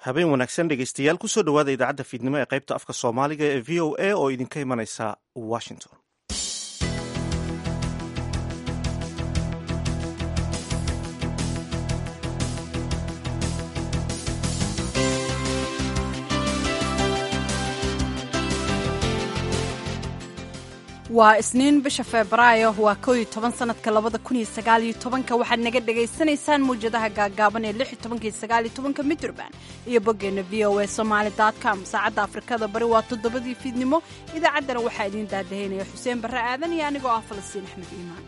habeen wanaagsan dhegeystayaal kusoo dhowaada idaacadda fiidnimo ee qaybta afka soomaaliga ee v o a oo idinka imanaysa washington waa isniin bisha febraayo waa koow iyo toban sanadka labada kun iyo sagaal iyo tobanka waxaad naga dhagaysanaysaan mawjadaha gaagaaban ee lix iyo tobanka iyo sagaal iyo tobanka midraband iyo boggeenna v o a somaali dot com saacadda afrikada bari waa toddobadii fiidnimo idaacaddana waxaa idiin daadahaynaya xuseen barre aadan iyo anigoo ah falastiin axmed iimaan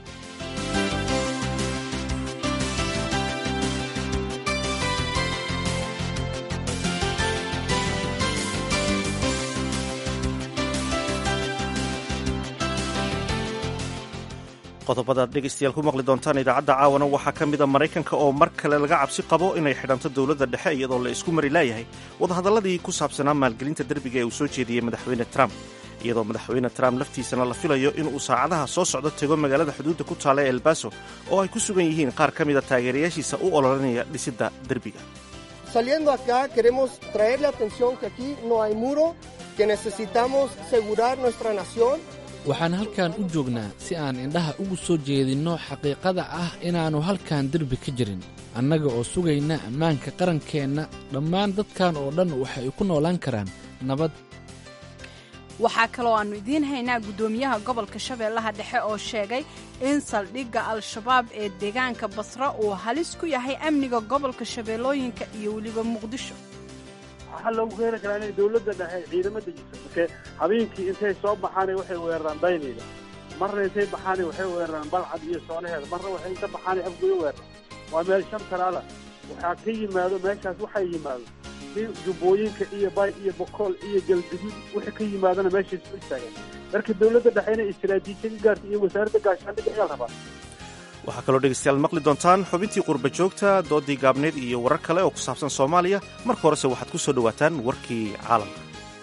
qodobadaad dhegaystayaal ku maqli doontaan idaacadda caawana waxaa ka mida maraykanka oo mar kale laga cabsi qabo inay xidhanto dowladda dhexe iyadoo la isku mari laayahay wadahadalladii ku saabsanaa maalgelinta derbiga ee uu soo jeediyey madaxweyne trump iyadoo madaxweyne trump laftiisana la filayo inuu saacadaha soo socdo tego magaalada xuduudda ku taala ee elbaso oo ay ku sugan yihiin qaar ka mida taageerayaashiisa u ololanaya dhisidda derbiga Saliendo acá queremos traerle atención que aquí no hay muro, que necesitamos asegurar nuestra nación waxaan halkan u joognaa si aan indhaha ugu soo jeedinno xaqiiqada ah inaannu halkan derbi ka jirin annaga oo sugayna ammaanka qarankeenna dhammaan dadkan oo dhan waxay ku noolaan karaan nabad waxaa kaloo aannu idiin haynaa guddoomiyaha gobolka shabeellaha dhexe oo sheegay in saldhigga al-shabaab ee deegaanka basra uu halis ku yahay amniga gobolka shabeellooyinka iyo weliba muqdisho waxaa loogu keeni karaa inay dawladda dhexe ciidamo dejiso marke habeenkii intay soo baxaana waxay weeraraan daynayda marna intay baxaana waxay weeraraan balcad iyo soonaheeda marna waxay inta baxaana afgoyo weeraraan waa meel shan talaala waxaa ka yimaado meeshaas waxaa yimaado si jubbooyinka iyo bay iyo bokool iyo galguduud wixii ka yimaadana meeshay soo istaagaan marka dawladda dhexe inay istiraatiijiya ka gaarta iyo wasaaradda gaashaandhigga ayaa rabaa waxaa kaloo dhegaystayaal maqli doontaan xubintii qurba joogta doodii gaabneed iyo warar kale oo ku saabsan soomaaliya marka horese waxaad ku soo dhowaataan warkii caalamka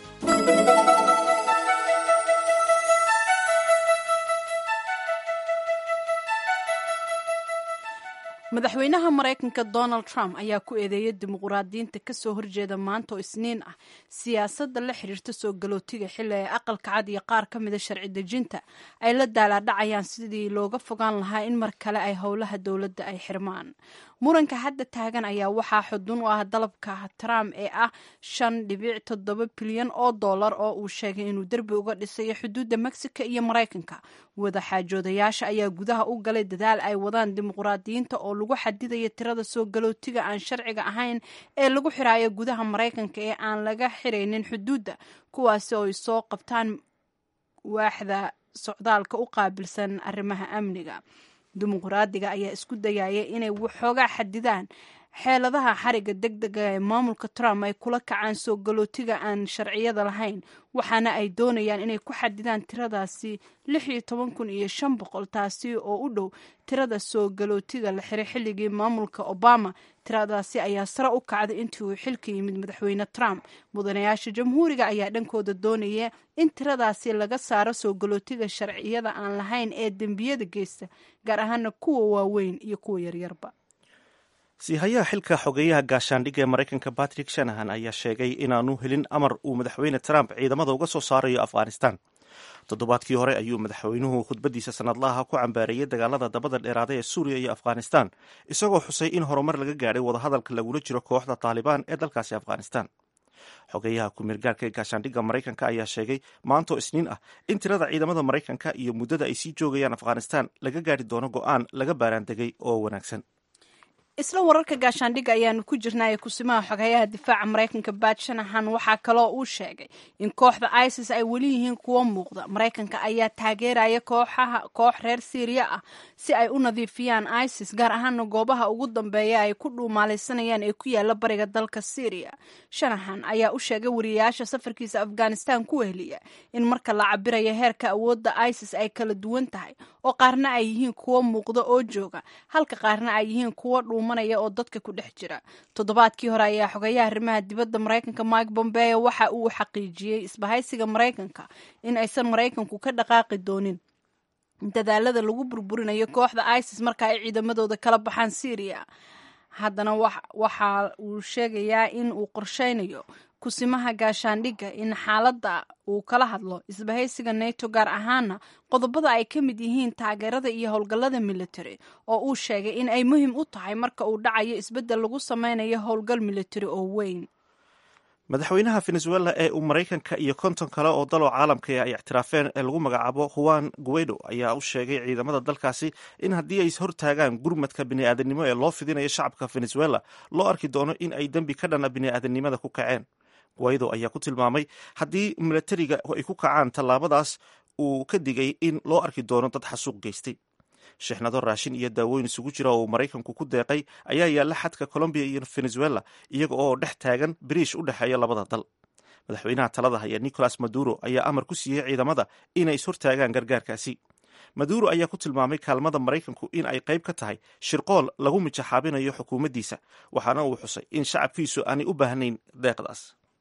madaxweynaha maraykanka donald trump ayaa ku eedeeyay dimuquraadiyiinta kasoo horjeeda maanta oo isniin ah siyaasadda la xiriirta soo galootiga xilli ay aqalka cad iyo qaar ka mida sharci dejinta ay la daalaadhacayaan sidii looga fogaan lahaa in mar kale ay howlaha dowladda ay xirmaan muranka hadda taagan ayaa waxaa xudun u ah dalabka trump ee ah shan dhibic toddoba bilyan oo dollar oo uu sheegay inuu derbi uga dhisayo xuduudda mexico iyo maraykanka wadaxaajoodayaasha ayaa gudaha u galay dadaal ay wadaan dimuquraadiyiinta oo lagu xadidaya tirada soo galootiga aan sharciga ahayn ee lagu xiraayo gudaha maraykanka ee aan laga xiraynin xuduudda kuwaasi oo ay soo qabtaan waaxda socdaalka u qaabilsan arrimaha amniga dimuquraadiga ayaa isku dayaya inay waxoogaa xadidaan xeeladaha xariga deg dega ee maamulka trump ay kula kacaan soo galootiga aan sharciyada lahayn waxaana ay doonayaan inay ku xadidaan tiradaasi lix iyo toban kun iyo shan boqol taasi oo u dhow tirada soo galootiga la xiray xilligii maamulka obama tiradaasi ayaa sare u kacday intii uu xilka yimid madaxweyne trump mudanayaasha jamhuuriga ayaa dhankooda doonaya in tiradaasi laga saaro soo galootiga sharciyada aan lahayn ee dembiyada geysta gaar ahaana kuwa waaweyn iyo kuwa yaryarba siihayaha xilka xogeeyaha gaashaandhigga ee maraykanka batrick shanahan ayaa sheegay inaanu helin amar uu madaxweyne trump ciidamada uga soo saarayo afghanistan toddobaadkii hore ayuu madaxweynuhu khudbadiisa sanadlaha ku cambaareeyey dagaalada dabada dheeraaday ee suuriya iyo afghanistan isagoo xusay in horumar laga gaadhay wadahadalka lagula jiro kooxda taalibaan ee dalkaasi afghanistan xogeeyaha ku-meelgaarka ee gaashaandhigga maraykanka ayaa sheegay maantoo isniin ah in tirada ciidamada maraykanka iyo muddada ay sii joogayaan afghanistan laga gaadhi doono go-aan laga baaraandegay oo wanaagsan isla wararka gaashaandhigga ayaanu ku jirnaaye kusimaha xogeeyaha difaaca maraykanka baad shanahan waxaa kaloo uu sheegay in kooxda isis ay weli yihiin kuwo muuqda maraykanka ayaa taageeraya kooxaha koox reer syriya ah si ay u nadiifiyaan isis gaar ahaana goobaha ugu dambeeya ay ku dhuumaalaysanayaan ee ku yaala bariga dalka syriya shanahan ayaa u sheegay wariyayaasha safarkiisa afghanistan ku weheliya in marka la cabirayo heerka awoodda isis ay kala duwan tahay oo qaarna ay yihiin kuwo muuqda oo jooga halka qaarna ay yihiin kuwo dhuumanaya oo dadka ku dhex jira toddobaadkii hore ayaa xogeeyaha arrimaha dibadda maraykanka mike bombeo waxa uu xaqiijiyey isbahaysiga maraykanka in aysan maraykanku ka dhaqaaqi doonin dadaalada lagu burburinayo kooxda isis marka ay ciidamadooda kala baxaan syriya haddana waxa uu sheegayaa in uu qorsheynayo kusimaha gaashaandhigga in xaaladda uu kala hadlo isbahaysiga nato gaar ahaana qodobada ay ka mid yihiin taageerada iyo howlgallada military oo uu sheegay in ay muhiim u tahay marka uu dhacayo isbeddel lagu sameynayo howlgal military oo weyn madaxweynaha venezuela ee uu maraykanka iyo konton kale oo daloo caalamka ay ictiraafeen ee lagu magacaabo juan guaido ayaa u sheegay ciidamada dalkaasi in haddii ay hortaagaan gurmadka bini'aadanimo ee loo fidinayo shacabka venezuela loo arki doono in ay dembi ka dhana bini'aadanimada ku kaceen guaido ayaa ku tilmaamay haddii milatariga ay ku kacaan tallaabadaas uu ka digay in loo arki doono dad xasuuq geystay shixnado raashin iyo daawooyin isugu jira oo uu maraykanku ku deeqay ayaa yaalla xadka colombiya iyo venezuela iyaga oo dhex taagan bariish u dhexeeya labada dal madaxweynaha talada haya nicolas maduro ayaa amar ku siiyey ciidamada inay ishortaagaan gargaarkaasi maduro ayaa ku tilmaamay kaalmada maraykanku in ay qayb ka tahay shirqool lagu mijaxaabinayo xukuumaddiisa waxaana uu xusay in shacabkiisu aanay u baahnayn deeqdaas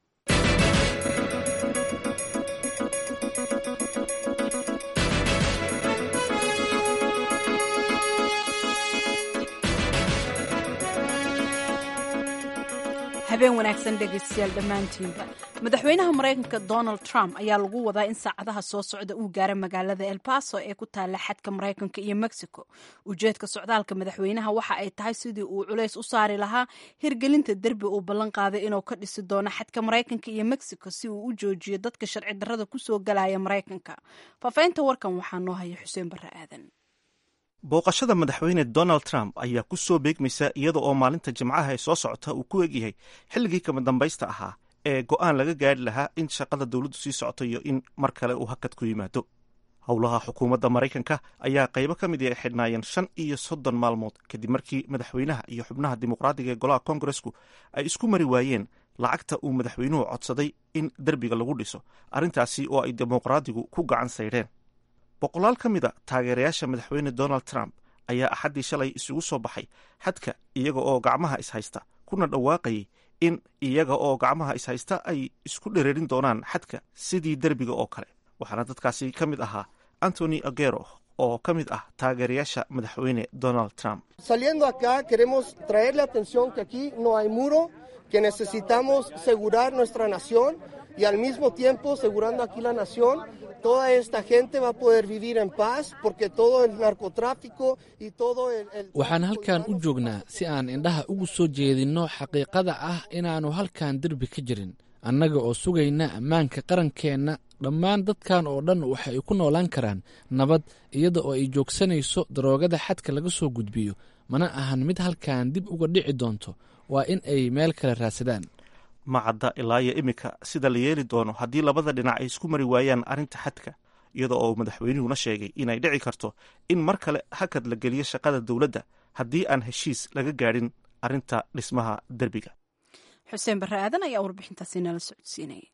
habeen wanaagsan dhegaystayaal dhammaantiinba madaxweynaha maraykanka donald trump ayaa lagu wadaa in saacadaha soo socda uu gaaro magaalada el baso ee ku taalla xadka maraykanka iyo mexico ujeedka socdaalka madaxweynaha waxa ay tahay sidii uu culays u saari lahaa hirgelinta derbi uu ballan qaaday inuu ka dhisi doono xadka maraykanka iyo mexico si uu u joojiyo dadka sharci darrada kusoo galaya maraykanka faafaynta warkan waxaa noo haya xuseen barre aadan booqashada madaxweyne donald trump ayaa ku soo beegmaysa iyada oo maalinta jimcaha ee soo socota uu ku egyahay xilligii kama dambaysta ahaa ee go'aan laga gaari lahaa in shaqada dowladdu sii socoto iyo in mar kale uu hakad ku yimaado howlaha xukuumadda maraykanka ayaa qaybo ka mid ay xidhnaayeen shan iyo soddon maalmood kadib markii madaxweynaha iyo xubnaha dimuqraadiga ee golaha kongaresku ay isku mari waayeen lacagta uu madaxweynuhu codsaday in derbiga lagu dhiso arrintaasi oo ay dimuqraadigu ku gacan saydheen boqolaal ka mid a taageerayaasha madaxweyne donald trump ayaa axaddii shalay isugu soo baxay xadka iyaga oo gacmaha ishaysta kuna dhawaaqayay in iyaga oo gacmaha ishaysta ay isku dhereerin doonaan xadka sidii derbiga oo kale waxaana dadkaasi ka mid ahaa antony agero oo ka mid ah taageerayaasha madaxweyne donald trump Saliendo acá queremos traerle atención que aquí no hay muro, que necesitamos asegurar nuestra nación y al mismo tiempo asegurando aquí la nación, toda esta gente va a poder vivir en paz porque todo el narcotráfico y todo el... el waxaan halkan u joognaa si aan indhaha ugu soo jeedinno xaqiiqada ah inaannu halkan derbi ka jirin annaga oo sugayna ammaanka qarankeenna dhammaan dadkan oo dhan waxa ay ku noolaan karaan nabad iyada oo ay joogsanayso daroogada xadka laga soo gudbiyo mana ahan mid halkan dib uga dhici doonto waa in ay meel kale raadsadaan ma cadda ilaa iyo iminka sida la yeeli doono haddii labada dhinac ay isku mari waayaan arrinta xadka iyada oo madaxweynuhuna sheegay inay dhici karto in mar kale hakad la geliyo shaqada dowladda haddii aan heshiis laga gaadhin arrinta dhismaha derbiga xuseen barre aadan ayaa warbixintaasi nala socodsiinaya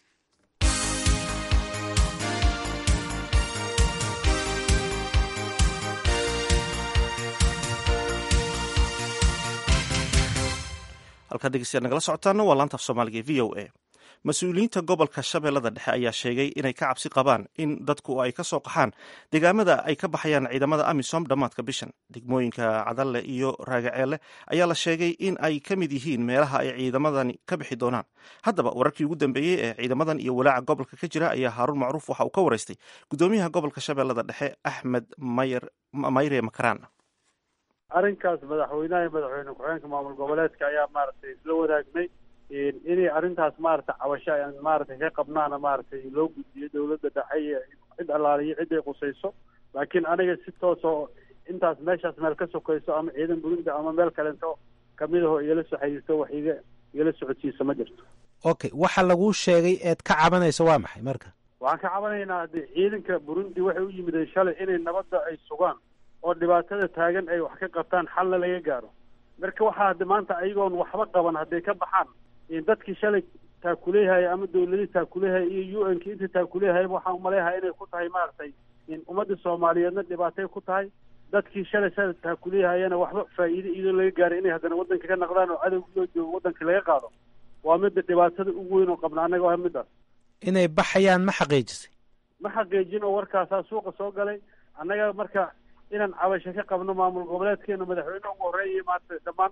halkaad dhegeystayaad nagala socotaana waa laanta af soomaaliga v o a mas-uuliyiinta gobolka shabeellada dhexe ayaa sheegay inay ka cabsi qabaan in dadku ay ka soo qaxaan deegaamada ay ka baxayaan ciidamada amisom dhammaadka bishan degmooyinka cadalle iyo raagaceelle ayaa la sheegay in ay ka mid yihiin meelaha ay ciidamadani ka bixi doonaan haddaba wararkii ugu dambeeyey ee ciidamadan iyo walaaca gobolka ka jira ayaa haaruun macruuf waxa uu ka waraystay gudoomiyaha gobolka shabeellada dhexe axmed mayer mayre makaraan arrinkaas madaxweynaha iyo madaxweyne ku-xigeenka maamul goboleedka ayaa maaragtay isla wadaagnay inay arrintaas maaragtay cabasho aan maaragtay ka qabnaana maaragtay loo gudbiyo dawladda dhexe iyo cid allaaliyo cid ay qusayso laakiin aniga si toosoo intaas meeshaas meel ka sokayso ama ciidan burinda ama meel kalento kamid aho igala soo xiriirto wax iga igala socodsiisa ma jirto okay waxa laguu sheegay eed ka cabanayso waa maxay marka waxaan ka cabanaynaa de ciidanka burundi waxay u yimideen shalay inay nabadda ay sugaan oo dhibaatada taagan ay wax ka qabtaan xalna laga gaaro marka waxaa hadda maanta ayagoon waxba qaban hadday ka baxaan dadkii shalay taakuleehaya ama dawladii taakuleehaya iyo u n ki inta taakuleehayaba waxaan umaleeyahaa inay ku tahay maaragtay ummadda soomaaliyeedna dhibaatay ku tahay dadkii shalay shala taakuleehayana waxba faa'iide iyadoo laga gaaray inay haddana waddanka ka naqdaan oo cadowg loo joogo waddanka laga qaado waa midda dhibaatada ugu weyn oo qabna annaga waa middaas inay baxayaan ma xaqiijisay ma xaqiijin oo warkaasaa suuqa soo galay annaga marka inaan cabasho ka qabno maamul goboleedkeena madaxweyne ugu horreeya maarata dhammaan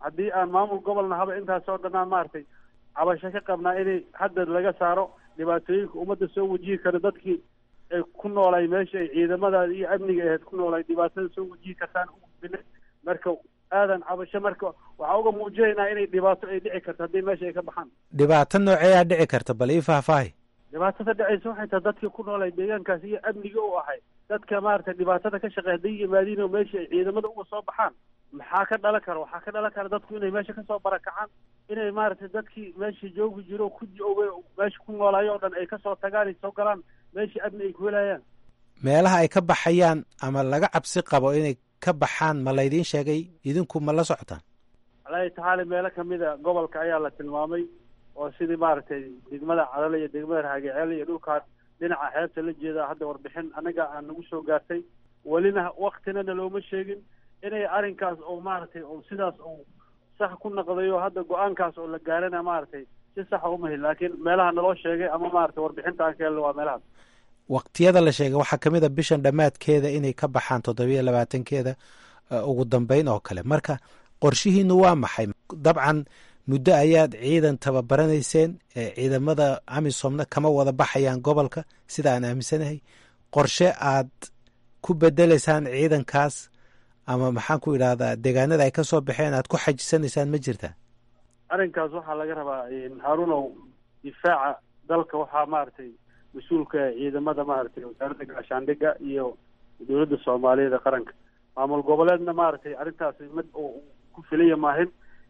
haddii aan maamul gobolna haba intaasoo dhanaan maaragtay cabasho ka qabnaa inay hadda laga saaro dhibaatooyinka ummadda soo wajihi kara dadkii ay ku noolay meesha ay ciidamadaada iyo amniga ahayd ku noolay dhibaatada soo wajihi kartaan ugudbine marka aadan cabasho marka waxaa uga muujinaynaa inay dhibaato ay dhici karto haddii meesha ay ka baxaan dhibaato nooceeyaa dhici karta bal ii faahfaahi dhibaatada dhacaysa waxay tahay dadkii ku noolay deegaankaas iyo amniga u ahay dadka maaragtay dhibaatada ka shaqeey hadday yimaadiin oo meesha ay ciidamada uga soo baxaan maxaa ka dhalan kara waxaa ka dhalan kara dadku inay meesha kasoo barakacaan inay maaragtay dadkii meesha joogi jiro ku meesha ku noolaayo oo dhan ay kasoo tagaan ay soo galaan meeshii amni ay ku helayaan meelaha ay ka baxayaan ama laga cabsi qabo inay ka baxaan ma laydiin sheegay idinku ma la socotaan alaahi tacaala meelo kamida gobolka ayaa la tilmaamay oo sidii maaragtay degmada cadale iyo degmada raagaceel iyo dhulkaan dhinaca xeebta la jeeda hadda warbixin anaga aan nagu soo gaartay welina waktinana looma sheegin inay arrinkaas oo maaragtay oo sidaas uu sax ku naqdayo hadda go-aankaas oo la gaarana maaragtay si saxa uma helin laakiin meelaha naloo sheegay ama maaragtay warbixinta aan ka helno waa meelahaas waqtiyada la sheegay waxaa ka mid a bishan dhammaadkeeda inay ka baxaan toddobiyo labaatankeeda ugu dambeyn oo kale marka qorshihiinu waa maxay dabcan muddo ayaad ciidan tababaranayseen ciidamada amisomna kama wada baxayaan gobolka sida aan aaminsanahay qorshe aad ku bedeleysaan ciidankaas ama maxaan ku idhahdaa deegaanada ay ka soo baxeen aad ku xajisanaysaan ma jirtaa arrinkaas waxaa laga rabaa haarunow difaaca dalka waxaa maaragtay mas-uulka ciidamada maaragtay wasaaradda gaashaandhigga iyo dowladda soomaaliyeed ee qaranka maamul goboleedna maaragtay arrintaasi mid oo ku filaya maahin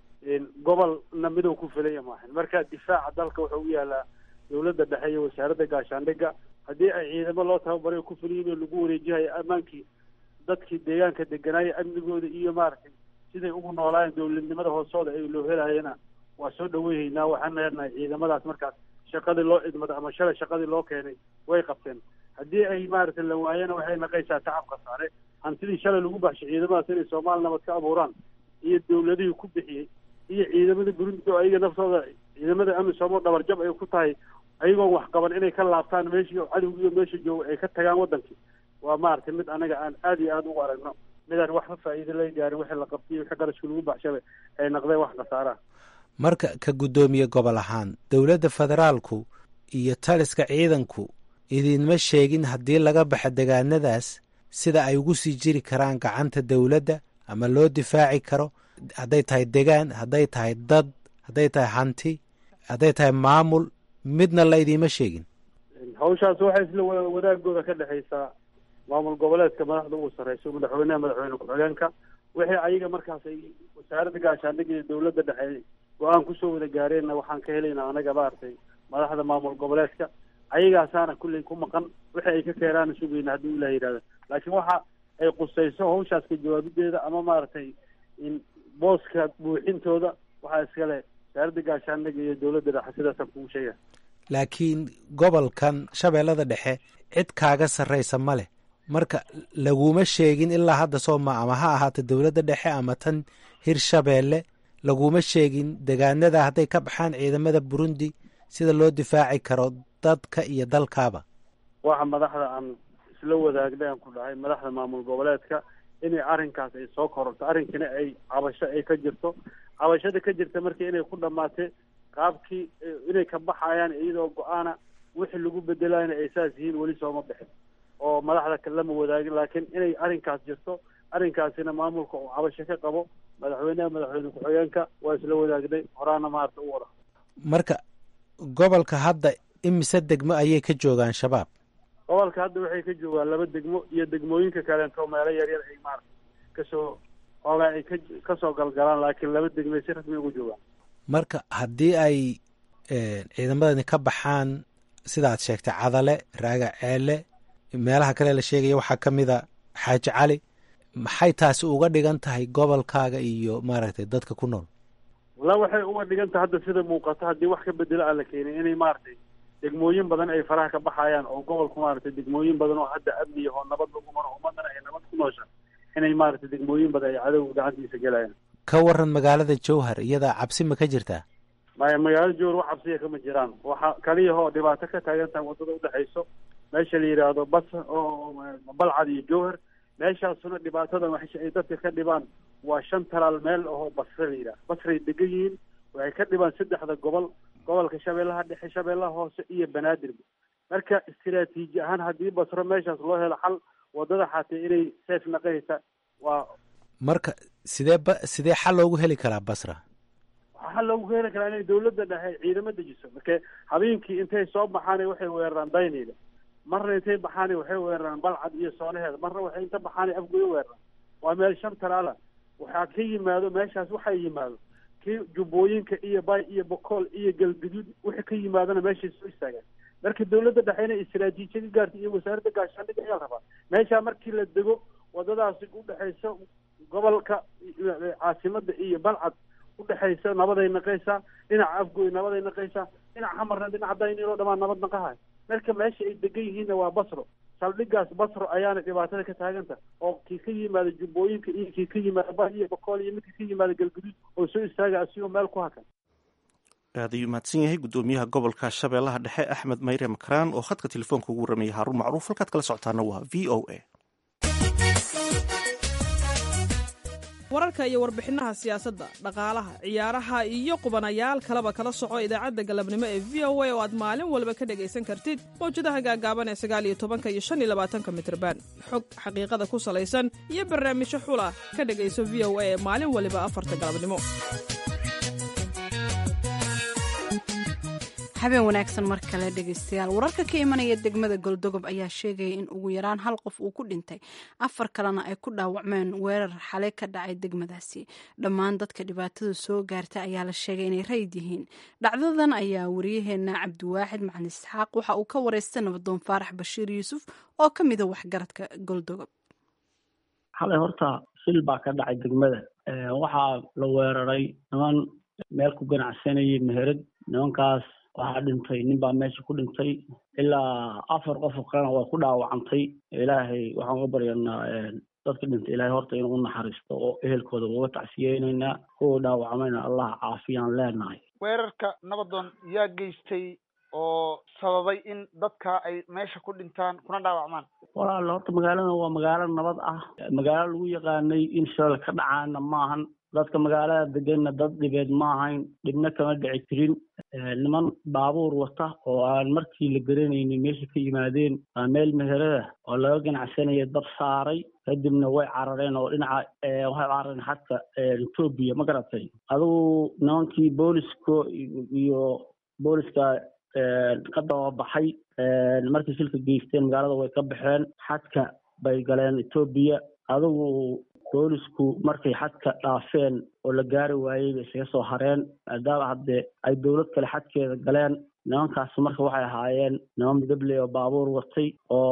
gobolna midow ku filaya maahin marka difaaca dalka wuxuu u yaalaa dowladda dhexe iyo wasaaradda gaashaandhigga haddii ay ciidamo loo tababarayo ku filayin oo lagu wareejihayo ammaankii dadkii deegaanka deganaayo amnigooda iyo maaragtay siday ugu noolaayeen dowladnimada hoosooda ay loo helayana waa soo dhaweyhaynaa waxaan leenahay ciidamadaas markaas shaqadii loo idmada ama shalay shaqadii loo keenay way qabteen haddii ay maaragtay la waayana waxay naqaysaa tacabka saare hantidii shalay lagu baxshay ciidamadaas inay soomaali nabad ka abuuraan iyo dowladihii ku bixiyey iyo ciidamada burundi oo ayaga naftooda ciidamada amisom oo dhabarjab ay ku tahay ayagoon wax qaban inay ka laabtaan meeshii cadowgiiyo meesha jooga ay ka tagaan wadankii waa maaragtay mid anaga aan aada iyo aada ugu aragno midaan waxba faa'iido laga gaarin wixii la qabtay wixii qarashka lagu baxshaba ay naqdeen wax khasaaraha marka ka guddoomiye gobol ahaan dowladda federaalku iyo taliska ciidanku idinma sheegin haddii laga baxa degaanadaas sida ay ugu sii jiri karaan gacanta dowladda ama loo difaaci karo hadday tahay degaan hadday tahay dad hadday tahay hanti hadday tahay maamul midna la idiima sheegin hawshaas waxay isla wadaagooda ka dhexaysaa maamul goboleedka madaxda ugu sarreyso madaxweyneha madaxweyne ku-xigeenka wixii ayaga markaas ay wasaaradda gaashaandhigga iyo dowladda dhexe go-aan kusoo wada gaareenna waxaan ka helaynaa anaga maaragtay madaxda maamul goboleedka ayagaasaana kulley ku maqan wixii ay ka keenaana sugayna haddii ilah yidhahda laakiin waxa ay qusayso hawshaas ka jawaabideeda ama maaragtay in booska buuxintooda waxaa iskale wasaaradda gaashaandhigga iyo dowladda dhexe sidaasaan kugu sheega laakiin gobolkan shabeellada dhexe cid kaaga sarraysa ma leh marka laguma sheegin ilaa hadda sooma ama ha ahaata dowladda dhexe ama tan hirshabeelle laguma sheegin degaanada hadday ka baxaan ciidamada burundi sida loo difaaci karo dadka iyo dalkaaba waxa madaxda aan isla wadaagnay aan ku dhahay madaxda maamul goboleedka inay arrinkaas ay soo kororto arrinkina ay cabasho ay ka jirto cabashada ka jirta marka inay ku dhamaatay qaabkii inay ka baxayaan iyadoo go-aana wixii lagu bedelayna ay saas yihiin weli sooma bixin oo madaxda lama wadaagin laakiin inay arrinkaas jirto arrinkaasina maamulka uu cabasho ka qabo madaxweyneha madaxweyne ku-xigeenka waa isla wadaagnay horaana maarata u wada marka gobolka hadda imise degmo ayay ka joogaan shabaab gobolka hadda waxay ka joogaan laba degmo iyo degmooyinka kaleento meelo yaryar ay maarata kasoo xoogaa ay ka kasoo galgalaan laakiin laba degmay si rasmi ugu joogaan marka haddii ay ciidamadani ka baxaan sidaad sheegtay cadale raaga ceele meelaha kale la sheegaya waxaa ka mid a xaaji cali maxay taasi uga dhigan tahay gobolkaaga iyo maaragtay dadka ku nool walla waxay uga dhigan tahay hadda sida muuqato haddii wax ka bedelo aan la keenin inay maaragtay degmooyin badan ay faraha ka baxayaan oo gobolku maaragtay degmooyin badan oo hadda amniya oo nabad lagu maro ummadana ay nabad ku noosha inay maaragtay degmooyin badan ay cadowga gacantiisa gelayaan ka waran magaalada jowhar iyadaa cabsi ma ka jirtaa maya magaalada jowhar wax cabsiya kama jiraan waxa kaliyahoo dhibaato ka taagan tahay waddada udhexayso meesha la yidhaahdo bas oo balcad iyo jowhar meeshaasuna dhibaatadan wax ay dadka ka dhibaan waa shan talaal meel ahoo basre la yidhaha basray degan yihiin waxay ka dhibaan saddexda gobol gobolka shabeellaha dhexe shabeellaha hoose iyo banaadirba marka istiraatiiji ahaan haddii basro meeshaas loo helo xal wadada xaatee inay seef naqaysa waa marka sidee ba sidee xal loogu heli karaa basra waxaa loogu heli karaa inay dawladda dhexe ciidamo dejiso marka habeenkii intay soo baxaana waxay weeraraan daynayda marna intay baxaana waxay weeraraan balcad iyo soonaheeda marna waxay inta baxaana afgoyo weeraraan waa meel shan talaala waxaa ka yimaado meeshaas waxaa yimaado kii jubbooyinka iyo bay iyo bokool iyo galguduud wixii ka yimaadona meeshay soo istaagaan marka dawladda dhexe inay istiraatiijiya ka gaarta iyo wasaaradda gaashaandhigga ayaa la rabaa meeshaa markii la dego wadadaasi udhexaysa gobolka caasimada iyo balcad udhexaysa nabaday naqaysaa dhinaca afgoy nabaday naqaysaa dhinaca xamarna dhinaca daynilo dhamaan nabad naqahay marka meesha ay degan yihiinna waa basro saldhigaas basro ayaana dhibaatada ka taaganta oo kii ka yimaada jubbooyinka iyo kii ka yimaada ba iyo bokool iyo midkii ka yimaada galguduud oo soo istaaga asigoo meel ku hakan aad ayuu mahadsan yahay guddoomiyaha gobolka shabeellaha dhexe axmed mayre makaraan oo khadka telefoonka ugu warramaya haarun macruuf halkaad kala socotaana waa v o a wararka iyo warbixinaha siyaasadda dhaqaalaha ciyaaraha iyo qubanayaal kaleba kala soco idaacadda galabnimo ee v o a oo aad maalin walba ka dhegaysan kartid mawjadaha gaagaaban ee sagaal iyo tobanka iyo shan iyo labaatanka mitrban xog xaqiiqada ku salaysan iyo barnaamijyo xula ka dhegayso v o a ee maalin waliba afarta galabnimo habeen wanaagsan mar kale dhegaystayaal wararka ka imanaya degmada goldogob ayaa sheegaya in ugu yaraan hal qof uu ku dhintay afar kalena ay ku dhaawacmeen weerar xalay ka dhacay degmadaasi dhammaan dadka dhibaatada soo gaarta ayaa la sheegay inay rayid yihiin dhacdadan ayaa wariyaheena cabdiwaaxid macalin isxaaq waxa uu ka wareystay nabadoon faarax bashiir yuusuf oo ka mida waxgaradka goldogob xalay horta shil baa ka dhacay degmada waxaa la weeraray niman meel ku ganacsanayay meherad nimankaas waxaa dhintay nin baa meesha ku dhintay ilaa afar qof oo kalena waa ku dhaawacantay ilaahay waxaan uga baryanaa dadka dhintay ilaahay horta inuu u naxariisto oo ehelkooda uga tacsiyeynaynaa kuwa dhaawacmayna allah caafiyaan leenahay weerarka nabadoon yaa geystay oo sababay in dadka ay meesha ku dhintaan kuna dhaawacmaan walaal horta magaalada waa magaalo nabad ah magaalo lagu yaqaanay in shal ka dhacaana maahan dadka magaalada deganna dad dhibeed ma ahayn dhibna kama dhici jirin niman baabuur wata oo aan markii la garanaynin meesha ka yimaadeen waa meel meherada oo laga ganacsanaya dab saaray kadibna way carareen oo dhinaca waxay carareen xadka etoobiya ma garatay adigu nimankii booliska iyo booliska ka dababaxay markay shilka geysteen magaalada way ka baxeen xadka bay galeen etoobiya adigu boolisku markay xadka dhaafeen oo la gaari waayey bay isaga soo hareen maadaama haddee ay dowlad kale xadkeeda galeen nimankaas marka waxay ahaayeen niman midabley oo baabuur watay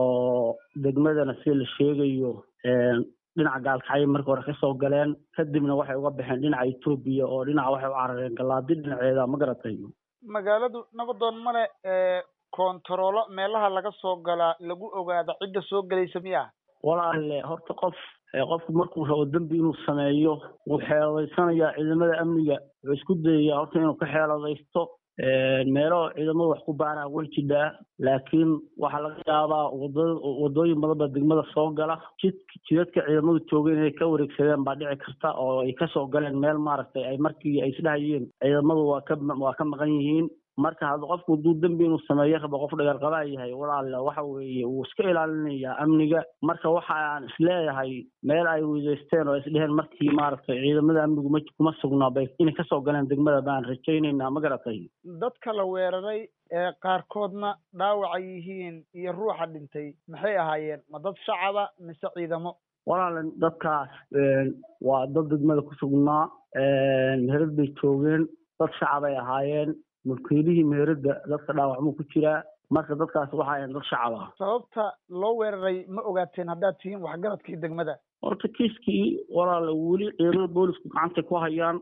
oo degmadana si la sheegayo dhinaca gaalkacyo marka hore kasoo galeen kadibna waxay uga baxeen dhinaca etoobiya oo dhinaca waxay u carareen galaadi dhinaceeda ma garatay magaaladu nabadoon male koontaroolo meelaha laga soo galaa lagu ogaada cidda soo gelaysa miya walaale horta qof qofku markuu rabo dembi inuu sameeyo wuu xeeladaysanayaa ciidamada amniga wuxuu isku dayayaa horta inuu ka xeeladaysto meelo ciidamada wax ku baaraan way jidhaa laakiin waxaa laga yaabaa wada wadooyin badan baa degmada soo gala jid jidadka ciidamadu joogeen inay ka wareegsadeen baa dhici karta oo ay kasoo galeen meel maaragtay ay markii ay isdhahayeen ciidamadu waa ka waa ka maqan yihiin marka hadda qofku hadduu dembi inuu sameeyo rabo qof dhagarqabaa yahay walaale waxa weeye wuu iska ilaalinayaa amniga marka waxa aan isleeyahay meel ay weydaysteen oo isdheheen markii maaragtay ciidamada amnigu ma kuma sugnaa bay inay kasoo galeen degmada baan rajaynaynaa ma garatay dadka la weeraray ee qaarkoodna dhaawaca yihiin iyo ruuxa dhintay maxay ahaayeen ma dad shacaba mise ciidamo walaale dadkaas waa dad degmada ku sugnaa meherad bay joogeen dad shacabay ahaayeen mulkiilihii meherada dadka dhaawacmuu ku jiraa marka dadkaas waxa ahayn dad shacab ah sababta loo weeraray ma ogaateen haddaad tihiin waxgaradkii degmada horta kiiskii walaale weli ciidamada boolisku gacantay ku hayaan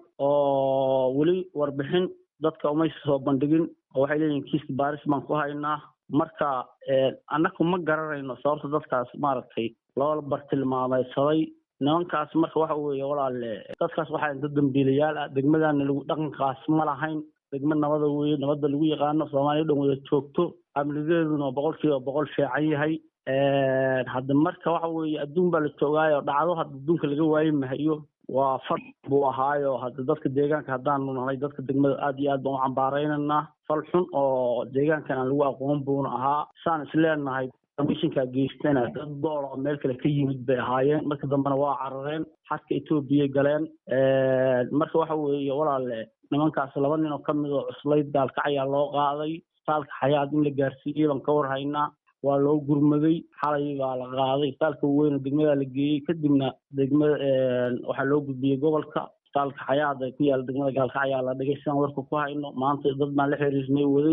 oo weli warbixin dadka umaysa soo bandhigin oo waxay leeyihin kiiska baaris baan ku haynaa marka annaku ma garanayno sababta dadkaas maaragtay loo bartilmaameysaday nimankaas marka waxa weeye walaale dadkaas waxaa dad dambiilayaal ah degmadana lagu dhaqankaas ma lahayn degmo nabada weeye nabadda lagu yaqaano soomaaliya dhan wada joogto amnigeeduna boqol kiiba boqol fiican yahay hadda marka waxa weeye adduun baa la joogaayo dhacdo hadda adduunka laga waayi mahayo waa fal buu ahaayo hadda dadka deegaanka haddaanu nahay dadka degmada aad iyo aad baan u cambaaraynaynaa fal xun oo deegaankan aan lagu aqoon buuna ahaa saan isleenahay mishinkaa geystana dad dool oo meel kale ka yimid bay ahaayeen marka dambena waa carareen xadka etoobiyay galeen marka waxa weeye walaale nimankaas laba nin oo kamid oo cuslayd gaalkac ayaa loo qaaday isbitaalka xayaad in la gaarsiiyey baan ka warhaynaa waa loo gurmaday xalay baa la qaaday isbitaalka weyne degmadaa la geeyey kadibna degmada waxaa loo gudbiyey gobolka isbitaalka xayaad ee ku yaala degmada gaalkac ayaa la dhigay sidaan warka ku hayno maanta dad baan la xiriirnay waday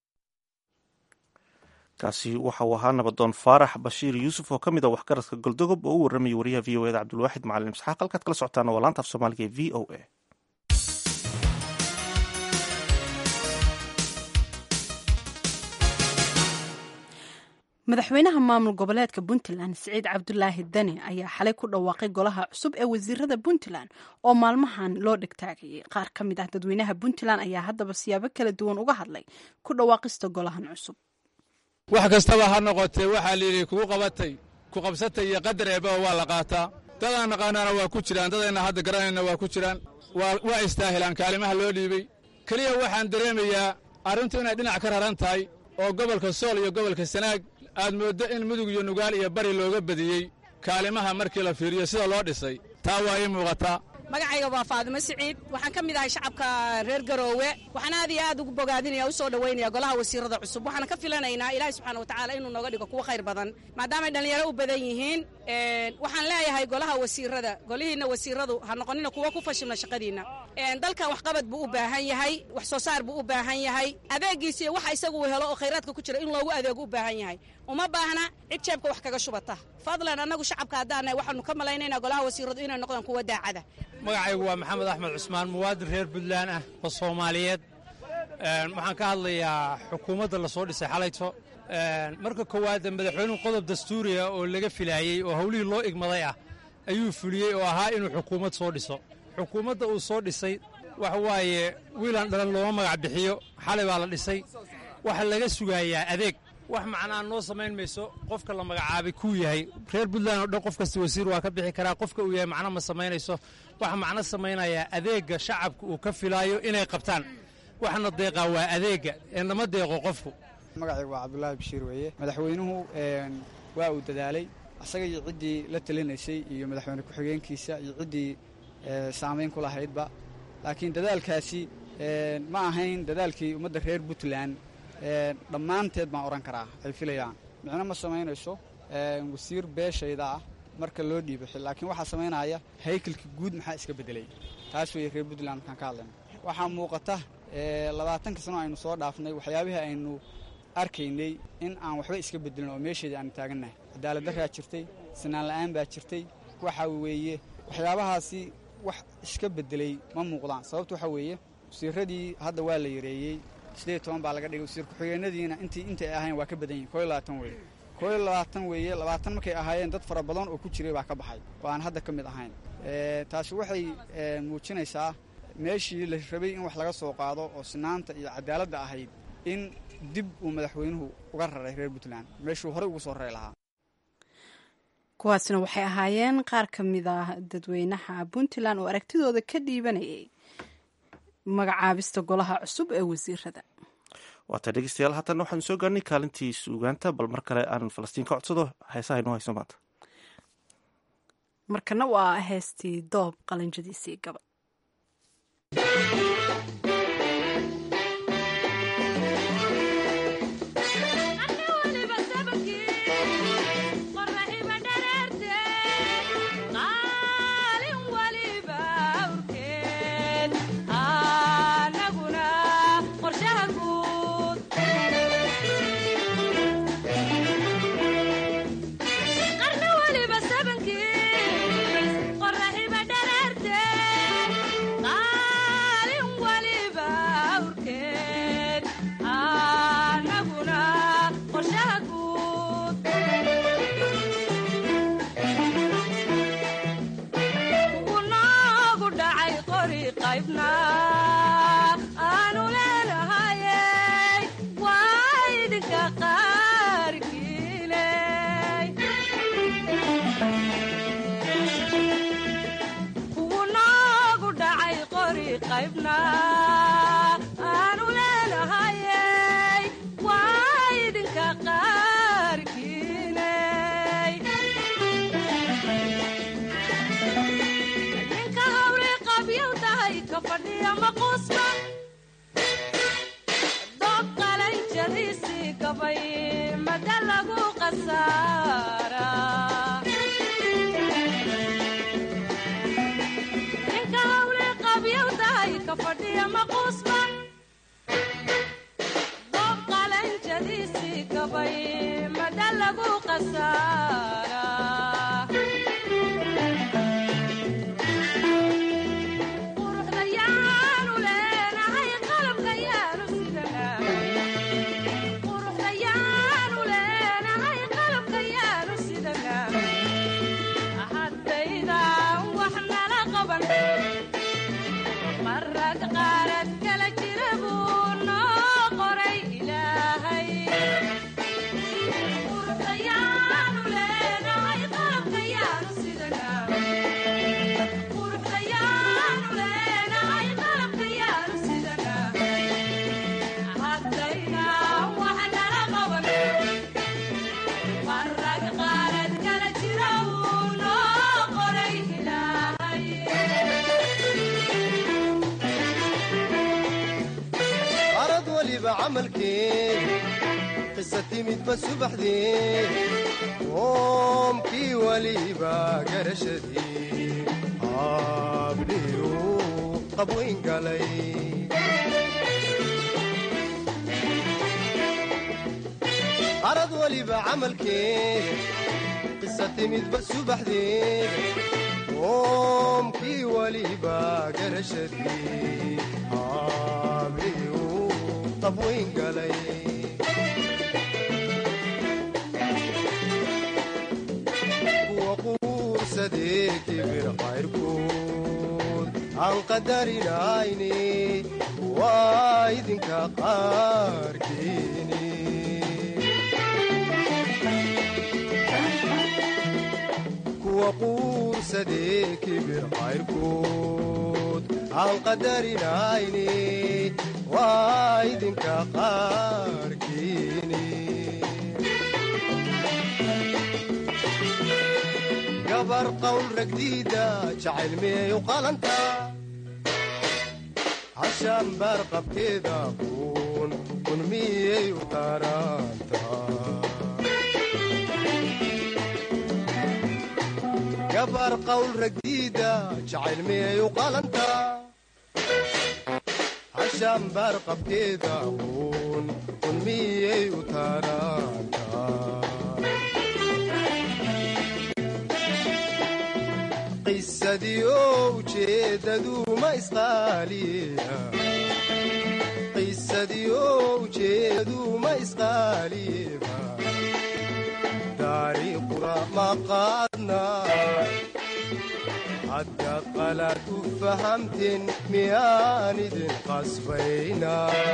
kaasi waxa uu ahaa nabadoon faarax bashiir yuusuf oo ka mid ah waxgaradka goldogob oo u warramayay wariyaha v o eda cabdulwaaxid macalin isxaaq halkaad kala socotaana waa laanta af soomaaliga ee v o a madaxweynaha maamul goboleedka puntland siciid cabdulaahi dani ayaa xalay ku dhawaaqay golaha cusub ee wasiirada puntland oo maalmahan loo dhegtaagayay qaar ka mid ah dadweynaha puntland ayaa haddaba siyaabo kala duwan uga hadlay ku dhawaaqista golahan cusub wax kastaba ha noqotee waxaa layidhi kugu qabatay ku qabsatay iyo qadar eebaba waa la qaataa dadaan naqaanaana waa ku jiraan dadayna hadda garanayna waa ku jiraan waa istaahilaan kaalimaha loo dhiibey keliya waxaan dareemayaa arrintu inay dhinac ka raran tahay oo gobolka sool iyo gobolka sanaag aad mooddo in mudug iyo nugaal iyo bari looga badiyey kaalimaha markii la fiiriyo sida loo dhisay taa waa ii muuqataa magacayga waa faadimo siciid waxaan ka mid ahay shacabka reer garoowe waxaan aad iyo aad ugu bogaadinaya u soo dhoweynaya golaha wasiirada cusub waxaan ka filanaynaa ilaahay subxaana watacaala inuu nooga dhigo kuwo khayr badan maadaamay dhallinyaro u badan yihiin waxaan leeyahay golaha wasiirada golihiinna wasiiradu ha noqonina kuwo ku fashilna shaqadiinna dalkan waxqabad buu u baahan yahay wax soo saar buu u baahan yahay adeegiisa iyo waxa isagu helo oo khayraadka ku jira in loogu adeego u baahan yahay uma baahna cid jeebka wax kaga shubata fadlan annagu shacabka haddaanahay waxaanu ka malaynaynaa golaha wasiiradu inay noqdaan kuwo daacada magacaygu waa maxamed axmed cusmaan muwaadin reer puntland ah oo soomaaliyeed waxaan ka hadlayaa xukuumadda la soo dhisay xalayto marka koowaad madaxweynuhu qodob dastuuriya oo laga filaayey oo howlihii loo igmaday ah ayuu fuliyey oo ahaa inuu xukuumad soo dhiso xukuumadda uu soo dhisay waxa waaye wiilaan dhalan looma magac bixiyo xalay baa la dhisay waxa laga sugayaa adeeg wax macnaa noo samayn mayso qofka la magacaabay kuu yahay reer puntland oo dhan qof kasta wasiir waa ka bixi karaa qofka uu yahay macno ma samaynayso waxa macno samaynayaa adeegga shacabka uu ka filaayo inay qabtaan waxna deeqaa waa adeegga ee nama deeqo qofku magacaygu waa cabdulaahi bashiir weeye madaxweynuhu waa uu dadaalay asaga iyo ciddii la talinaysay iyo madaxweyne ku-xigeenkiisa iyo ciddii saamayn ku lahaydba laakiin dadaalkaasi ma ahayn dadaalkii ummadda reer puntland dhammaanteed baan odhan karaa ay filayaan micno ma samaynayso wasiir beeshayda ah marka loo dhiibo laakiin waxaa samaynaya haykalka guud maxaa iska beddelay taas weeye reer puntland markaan ka hadlayno waxaa muuqata labaatanka sano aynu soo dhaafnay waxyaabihii aynu arkaynay in aan waxba iska bedelin oo meesheedii aanu taagannahay cadaaladdaraa jirtay sinaan la'aan baa jirtay waxa weeye waxyaabahaasi wax iska beddelay ma muuqdaan sababta waxaa weeye wasiiradii hadda waa la yareeyey sideed toban baa laga dhigay wasiir ku-xigeenadiina intii intay ahayn waa ka badan yihin koo iyo labaatan weeye koo iyo labaatan weeye labaatan markay ahaayeen dad fara badan oo ku jiray baa ka baxay oo aan hadda ka mid ahayn taasi waxay muujinaysaa meeshii la rabay in wax laga soo qaado oo sinaanta iyo cadaaladda ahayd in dib uu madaxweynuhu uga raray reer puntland meeshuu horey ugu soo rari lahaa kuwaasna waxay ahaayeen qaar ka mid ah dadweynaha puntland oo aragtidooda ka dhiibanayay magacaabista golaha cusub ee wasiirada waata dhegeystayaal haatan waxaanu soo gaarnay kaalintii suugaanta bal mar kale aan falastiin ka codsado heesaha inoo hayso maanta markana waa heestii doob qalanjadiisii gaba qarna waliba sabankiis qoraxiba dhararte fadhiya maquusba doob qalanjadiisii gabay mada lagu qasaara ninka hawle qabyowdahay ka fadhiya maquusba doob qalanjadiisii gabay mada lagu qasaara quruxda yaanu leenahay qalabka yaanu sidanaa quruxda yaanu leenahay qalabka yaanu sidanaa haddaydan wax nala qaban marag qaarad kala jira buu noo qoray ilaahay quruxda yaanu leenahay qalabka yaanu sidanaa quruxda yaanu leenahay qalabka yaanu sidanaa haddaydan wax nala qaban marag qaarad kala jira buu noo qoray ilaahay arad waliba camalkeen qisa timidba subaxdeen qoomkii waliba garashadii habdhiyu qabwayn galay arad waliba camalkeen qisa timidba subaxdeen qoomkii waliba garashadii habdhiyu qabwayn galay kuwa quursadee kibir qayrkood aan qadarinayne waa idinka qaarkeeni kuwa quursadee kibir qayrkood aan qadarinayne waa idinka qaarkeeni gabar qawl ragdiida jacayl miyay u qalanta hashaan baar qabkeeda kun kun miyay u taranta gabar qawl ragdiida jacayl miyay u qalanta hashaan baar qabkeeda kun kun miyay u taranta qisadii oo ujeeddadu ma isqaaliya qisadii oo ujeeddadu ma isqaaliba taariikhuna ma qaadna haddaad qalaad u fahamteen miyaan idin qasbayna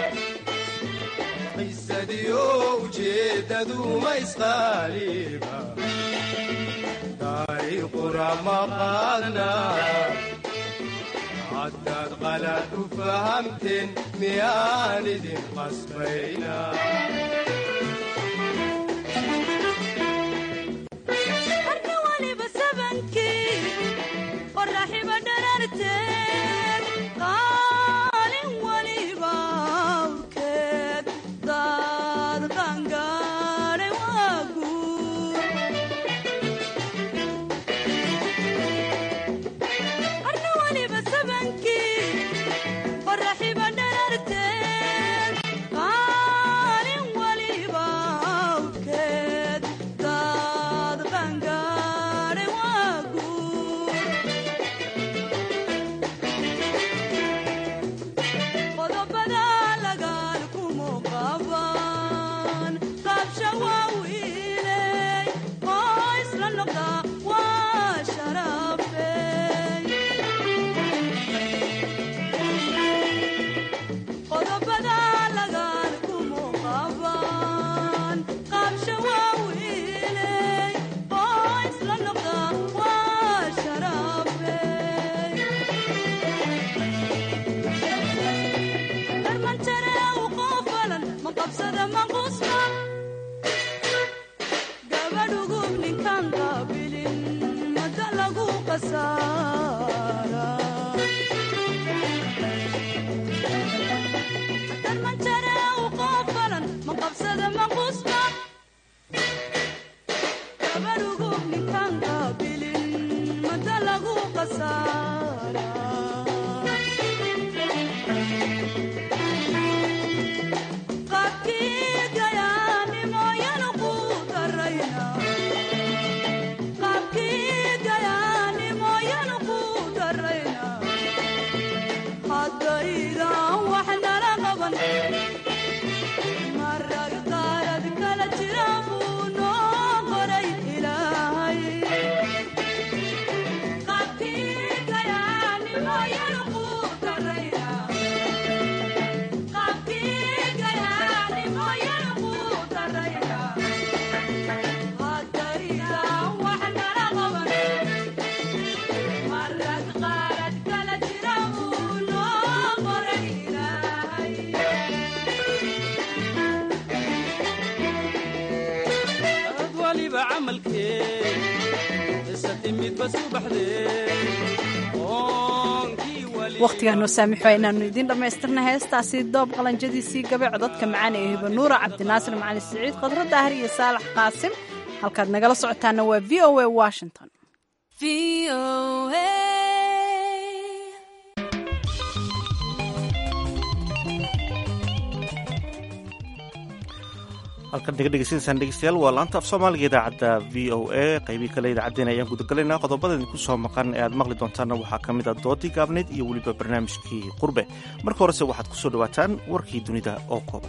qisadii oo ujeeddadu ma isqaaliba taariikhuna ma qaadna haddaad qalaad u fahamteen miyaan idin qasbayna marka waliba sabankii qoraxiba dhararteed qaalin waliba awkeed daad qangaadhay waa guur marka waliba sabankii qoraxiba dhararteed qaalin waliba awkeed daad qangaadhay waa guur qodobada lagaan kumu qaban qaabsha waa wiiley oo isla noqda waa sharafey qodobada lagaan kumu qaban qaabsha waa wiiley oo isla noqda waa sharafey darmantare u qoofalan ma qabsada manqusma gabadhugub ninkan qaabilin mada lagu qasaara quruxsada ma qusba gabarugu ninkaan qaabilin mada lagu qasaara qaabkii gayaanimoyanu ku darayna qaabkii gayaanimoyanu ku darayna haddaydan wax nala qaban marag qaarad kala jira buu noo qoray ilaahay qaabkii gayaanimoyanu ku darayna qaabkii gayaanimoyanu ku darayna haddaydan wax nala qaban marag qaarad kala jira buu noo qoray ilaahay ad waliba camalkee isati midba subaxdee oonkii wakhtigaan noo saamixo inaannu idiin dhammaystirna heestaasi doob qalanjadiisii gabe codadka macaan ee hibanuura cabdinaasir macali siciid khadro daahir iyo saalax qaasim halkaad nagala socotaana waa v o a washington halkan naga dhegeysanaysaan dhegeystayaal waa laanta af soomaaliga idaacadda v o a qaybii kale idaacaddeen ayaan gudagalaynaa qodobada idinku soo maqan ee aad maqli doontaanna waxaa ka mid a doodii gaabneyd iyo weliba barnaamijkii qurbe marka horese waxaad ku soo dhowaataan warkii dunida oo kooban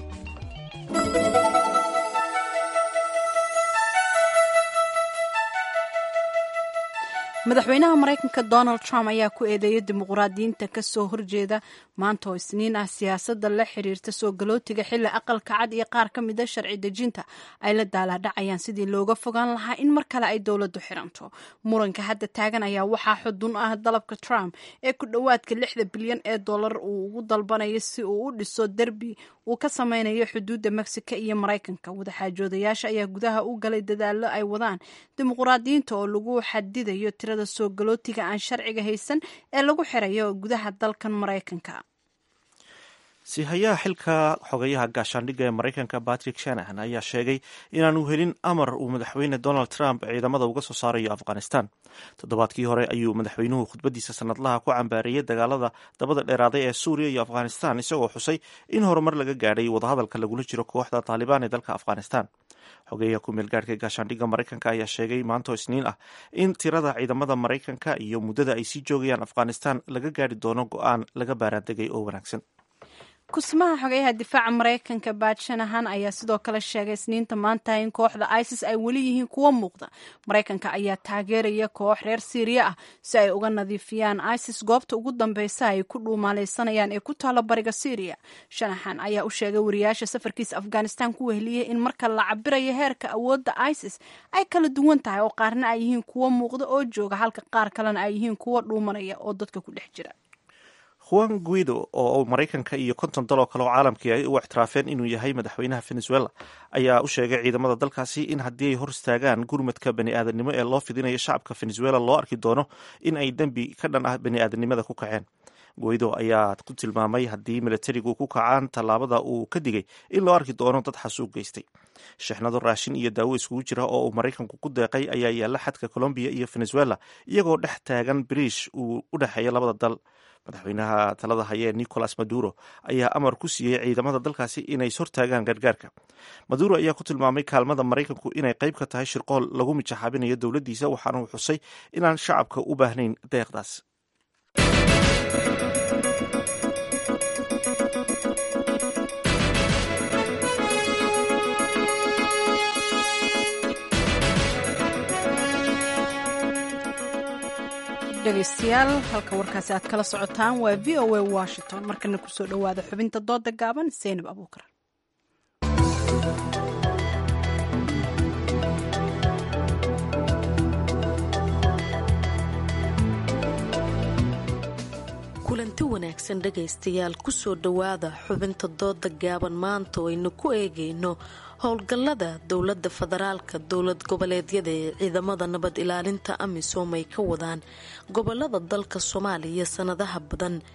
madaxweynaha maraykanka donald trump ayaa ku eedeeyay dimuqraadiyiinta kasoo horjeeda maanta oo isniin ah siyaasadda la xiriirta soo galootiga xilli aqalka cad iyo qaar ka mida sharci dejinta ay la daalaadhacayaan sidii looga fogaan lahaa in mar kale ay dowladdu xiranto muranka hadda taagan ayaa waxaa xudun ah dalabka trump ee ku dhowaadka lixda bilyan ee dollar uu ugu dalbanayo si uu u dhiso derbi uu ka sameynayo xuduudda mexico iyo maraykanka wadaxaajoodayaasha ayaa gudaha u galay dadaalo ay wadaan dimuqraadiyiinta oo lagu xadidayo tirada soo galootiga aan sharciga haysan ee lagu xirayo gudaha dalkan maraykanka siihayaha xilka xogayaha gaashaandhigga ee maraykanka patrick shanahan ayaa sheegay inaanu helin amar uu madaxweyne donald trump ciidamada uga soo saarayo afghanistan toddobaadkii hore ayuu madaxweynuhu khudbadiisa sanadlaha ku cambaareeyey dagaalada dabada dheeraaday ee suuriya iyo afghanistan isagoo xusay in horumar laga gaadhay wadahadalka lagula jiro kooxda taalibaan ee dalka afghanistan xogeyaha ku-meel gaadhka gaashaandhigga maraykanka ayaa sheegay maanto isniin ah in tirada ciidamada maraykanka iyo muddada ay sii joogayaan afghanistan laga gaadhi doono go-aan laga baaraandegay oo wanaagsan kusmaha xogeyaha difaaca maraykanka baad shanahan ayaa sidoo kale sheegay isniinta maanta in kooxda isis ay weli yihiin kuwo muuqda maraykanka ayaa taageeraya koox reer siiriya ah si ay uga nadiifiyaan isis goobta ugu dambeysa ay ku dhuumaaleysanayaan ee ku taalo bariga syriya shanahan ayaa u sheegay wariyaasha safarkiisa afghanistan ku wehliyey in marka la cabirayo heerka awoodda isis ay kala duwan tahay oo qaarna ay yihiin kuwo muuqda oo jooga halka qaar kalena ay yihiin kuwo dhuumanaya oo dadka ku dhex jira juan guido oo maraykanka iyo konton dal oo kale oo caalamkii ay u ictiraafeen inuu yahay madaxweynaha venezuela ayaa u sheegay ciidamada dalkaasi in haddii ay hor istaagaan gurmadka bani aadanimo ee loo fidinayo shacabka venezuela loo arki doono in ay dembi ka dhan ah bani aadanimada ku kaceen guido ayaa ku tilmaamay haddii milatarigu ku kacaan tallaabada uu ka digay in loo arki doono dad xasuuq geystay shixnado raashin iyo daawo iskugu jira oo uu maraykanku ku deeqay ayaa yaalla xadka colombiya iyo venezuela iyagoo dhex taagan bariish uu u dhexeeya labada dal madaxweynaha talada hayee nicolas maduro ayaa amar ku siiyey ciidamada dalkaasi inay hortaagaan gargaarka maduro ayaa ku tilmaamay kaalmada maraykanku inay qayb ka tahay shirqool lagu mijaxaabinayo dowladdiisa waxaana uu xusay inaan shacabka u baahnayn deeqdaas dhegeystayaal halka warkaasi aad kala socotaan waa v o a washington markana kusoo dhowaada xubinta dooda gaaban seynab abuukar kulanti wanaagsan dhegaystayaal kusoo dhowaada xubinta dooda gaaban maanta oo aynu ku eegayno howlgallada dowladda federaalka dowlad goboleedyada ee ciidamada nabad ilaalinta amisom ay ka wadaan gobolada dalka soomaaliya sanadaha badan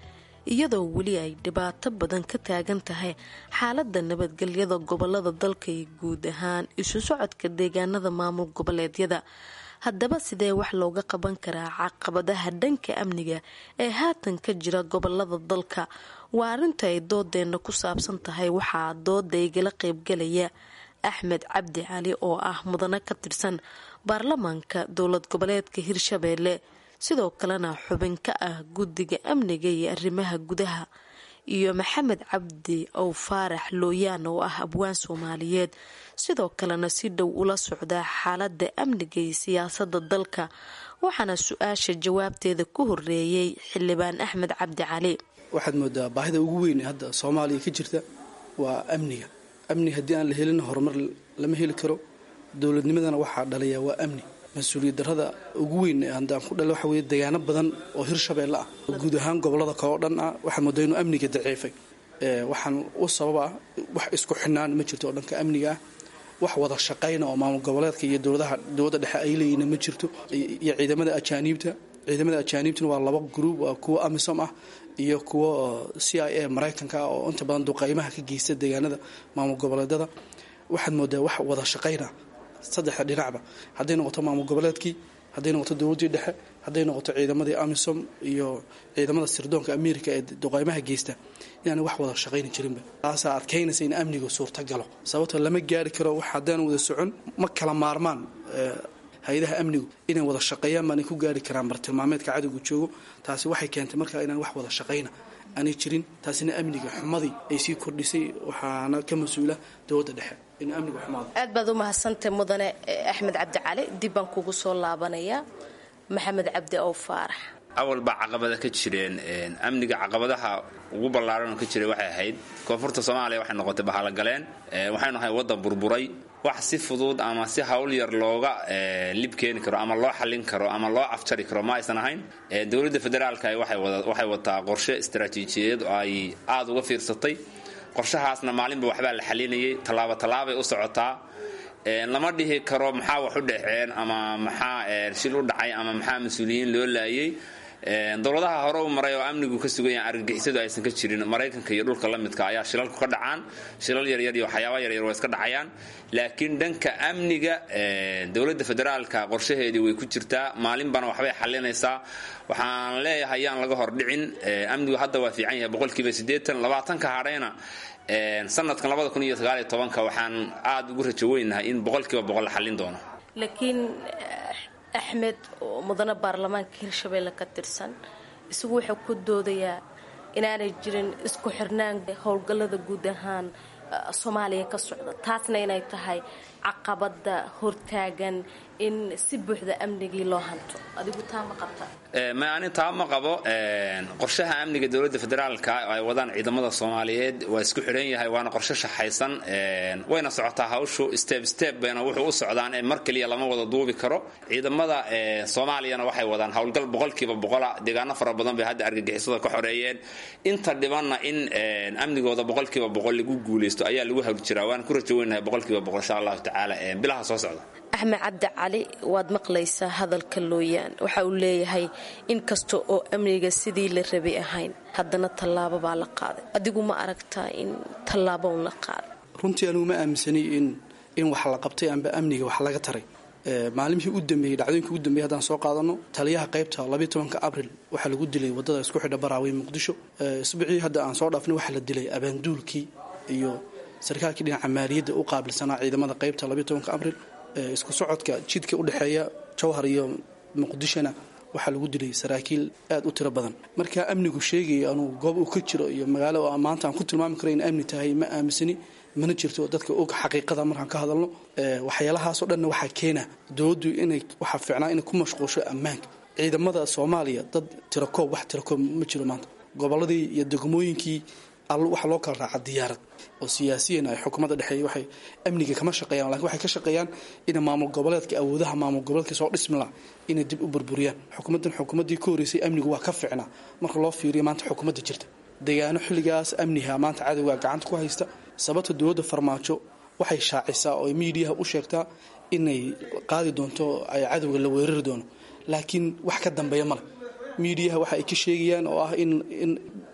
iyadoo weli ay dhibaato badan ka taagan tahay xaalada nabadgelyada gobolada dalka iyo guud ahaan isu socodka deegaanada maamul goboleedyada haddaba sidee wax looga qaban karaa caqabadaha dhanka amniga ee haatan ka jira gobolada dalka waa arrinta ay doodeena ku saabsan tahay waxaa dooda igala qeybgalaya axmed cabdi cali oo ah mudane ka tirsan baarlamaanka dowlad goboleedka hirshabeelle sidoo kalena xubin ka ah guddiga amniga iyo arrimaha gudaha iyo maxamed cabdi ow faarax looyaan oo ah abwaan soomaaliyeed sidoo kalena si dhow ula socda xaalada amniga iyo siyaasada dalka waxaana su-aasha jawaabteeda ku horeeyey xildhibaan axmed cabdi cali waxaad moodaa baahida ugu weyn ee hadda soomaaliya ka jirta waa amniga amni haddii aan la helin horumar lama heli karo dowladnimadana waxaa dhalaya waa amni mas-uuliyad darada ugu weyn haddaan ku dhale waxa weye deegaano badan oo hirshabeelle ah guud ahaan gobolada kale oo dhan ah waxaa moodaa inuu amniga daciifay waxaan u sababa wax isku xidhnaan ma jirto oo dhanka amniga ah wax wada shaqayna oo maamul goboleedka iyo dowladaha dowladda dhexe ay leeyihiin ma jirto iyo ciidamada ajaaniibta ciidamada ajaaniibtuna waa laba gruub waa kuwo amisom ah iyo kuwo c i a maraykanka ah oo inta badan duqaymaha ka geysta deegaanada maamul goboleedada waxaad moodaa wax wada shaqayna saddexda dhinacba hadday noqoto maamul goboleedkii hadday noqoto dowladdii dhexe hadday noqoto ciidamadii amisom iyo ciidamada sirdoonka america ee duqaymaha geysta inaana wax wada shaqayni jirinba taasaa adkaynaysa in amnigu suurta galo sababtoo lama gaari karo wax haddaan wada socon ma kala maarmaan hay-adaha amnigu inay wada shaqeeyaan baanay ku gaari karaan bartilmaameedka cadowga joogo taasi waxay keentay markaa inaan wax wada shaqayna aanay jirin taasina amniga xumadii ay sii kordhisay waxaana ka mas-uula dowladda dhexe inuu amnigu xumaado aad baad u mahadsantay mudane axmed cabdi cali dib baan kugu soo laabanayaa maxamed cabdi ow faarax awal baa caqabada ka jireen amniga caqabadaha ugu ballaaran oo ka jiray waxay ahayd koonfurta soomaaliya waxay noqotay bahalogaleen waxaynu ahay waddan burburay wax si fudud ama si hawl yar looga lib keeni karo ama loo xallin karo ama loo afjari karo ma aysan ahayn dowladda federaalka waxay wataa qorshe istaraatiijiyadeed oo ay aada uga fiirsatay qorshahaasna maalinba waxbaa la xalinayay tallaabo tallaabay u socotaa lama dhihi karo maxaa wax u dhexeen ama maxaa shil u dhacay ama maxaa mas-uuliyiin loo laayay dowladaha hore u maray oo amnigu ka sugan yahay argagixisadu aysan ka jirin maraykanka iyo dhulka la midka ayaa shilalku ka dhacaan shilal yaryar iyo waxyaaba yaryar waa iska dhacayaan laakiin dhanka amniga dowladda federaalka qorshaheedii way ku jirtaa maalinbana waxbay xalinaysaa waxaan leeyahay yaan laga hordhicin amnigu hadda waa fiican yahay boqolkiiba siddeetan labaatanka hadhayna sanadkan labada kun iyo sagaaliyo tobanka waxaan aada ugu rajo weynahay in boqolkiiba boqol la xallin doono laakiin axmed oo mudane baarlamaanka hirshabeelle ka tirsan isagu wuxuu ku doodayaa inaanay jirin isku xirnaan howlgallada guud ahaan soomaaliya ka socda taasna inay tahay caqabada hortaagan in si buuxda amnigii loo hanto adigu taa ma qabta ma ani taa ma qabo qorshaha amniga dowladda federaalka ay wadaan ciidamada soomaaliyeed waa isku xidhan yahay waana qorshe shaxaysan wayna socotaa hawshu step step bayna wuxuu u socdaan ee mar keliya lama wada duubi karo ciidamada soomaaliyana waxay wadaan howlgal boqolkiiba boqola deegaano fara badan bay hadda argagixisada ka xoreeyeen inta dhibanna in amnigooda boqolkiiba boqol lagu guuleysto ayaa lagu hawl jiraa waana ku rajo weynahay boqolkiiba boqol insha allahu tacaala bilaha soo socda axmed cabdi cali waad maqlaysaa hadalka looyaan waxa uu leeyahay in kasta oo amniga sidii la rabay ahayn haddana tallaabo baa la qaaday adigu ma aragtaa in tallaabo un la qaaday runtii anugu ma aaminsani in in wax la qabtay amba amniga wax laga taray maalimihii u dambeeyey dhacdooyinkii u dambeeyey haddaan soo qaadano taliyaha qaybta labayo tobanka abril waxaa lagu dilay waddada isku xidha baraawey muqdisho isbuucii hadda aan soo dhaafnay waxaa la dilay abaanduulkii iyo sarkaalkii dhinaca maaliyadda u qaabilsanaa ciidamada qaybta labayo tobanka abril isku socodka jidka u dhexeeya jowhar iyo muqdishona waxaa lagu dilay saraakiil aad u tiro badan marka amnigu sheegaya anuu goob uu ka jiro iyo magaalo maanta aan ku tilmaami karo in amni tahay ma aaminsani mana jirto dadka og xaqiiqada markaan ka hadalno waxyaalahaasoo dhanna waxaa keena dowladdu inay waxaa fiicnaa inay ku mashquulsho ammaanka ciidamada soomaaliya dad tirakoob wax tirakoob ma jiro maanta gobolladii iyo degmooyinkii waxa loo kala raaca diyaarad oo siyaasiyan ay xukuumadda dhexeeya waxay amniga kama shaqeeyaan lakin waxay ka shaqeeyaan inay maamul goboleedka awoodaha maamul goboleedka soo dhismi laha inay dib u burburiyaan xukuumaddan xukuumaddii ka horreysay amnigu waa ka fiicnaa marka loo fiiriyo maanta xukuumadda jirta deegaano xilligaas amniha maanta cadowga gacanta ku haysta sababta dowladda farmaajo waxay shaacisaa oo miidiyaha u sheegtaa inay qaadi doonto ay cadowga la weerari doono laakiin wax ka dambeeya male miidiyaha waxa ay ka sheegayaan oo ah in in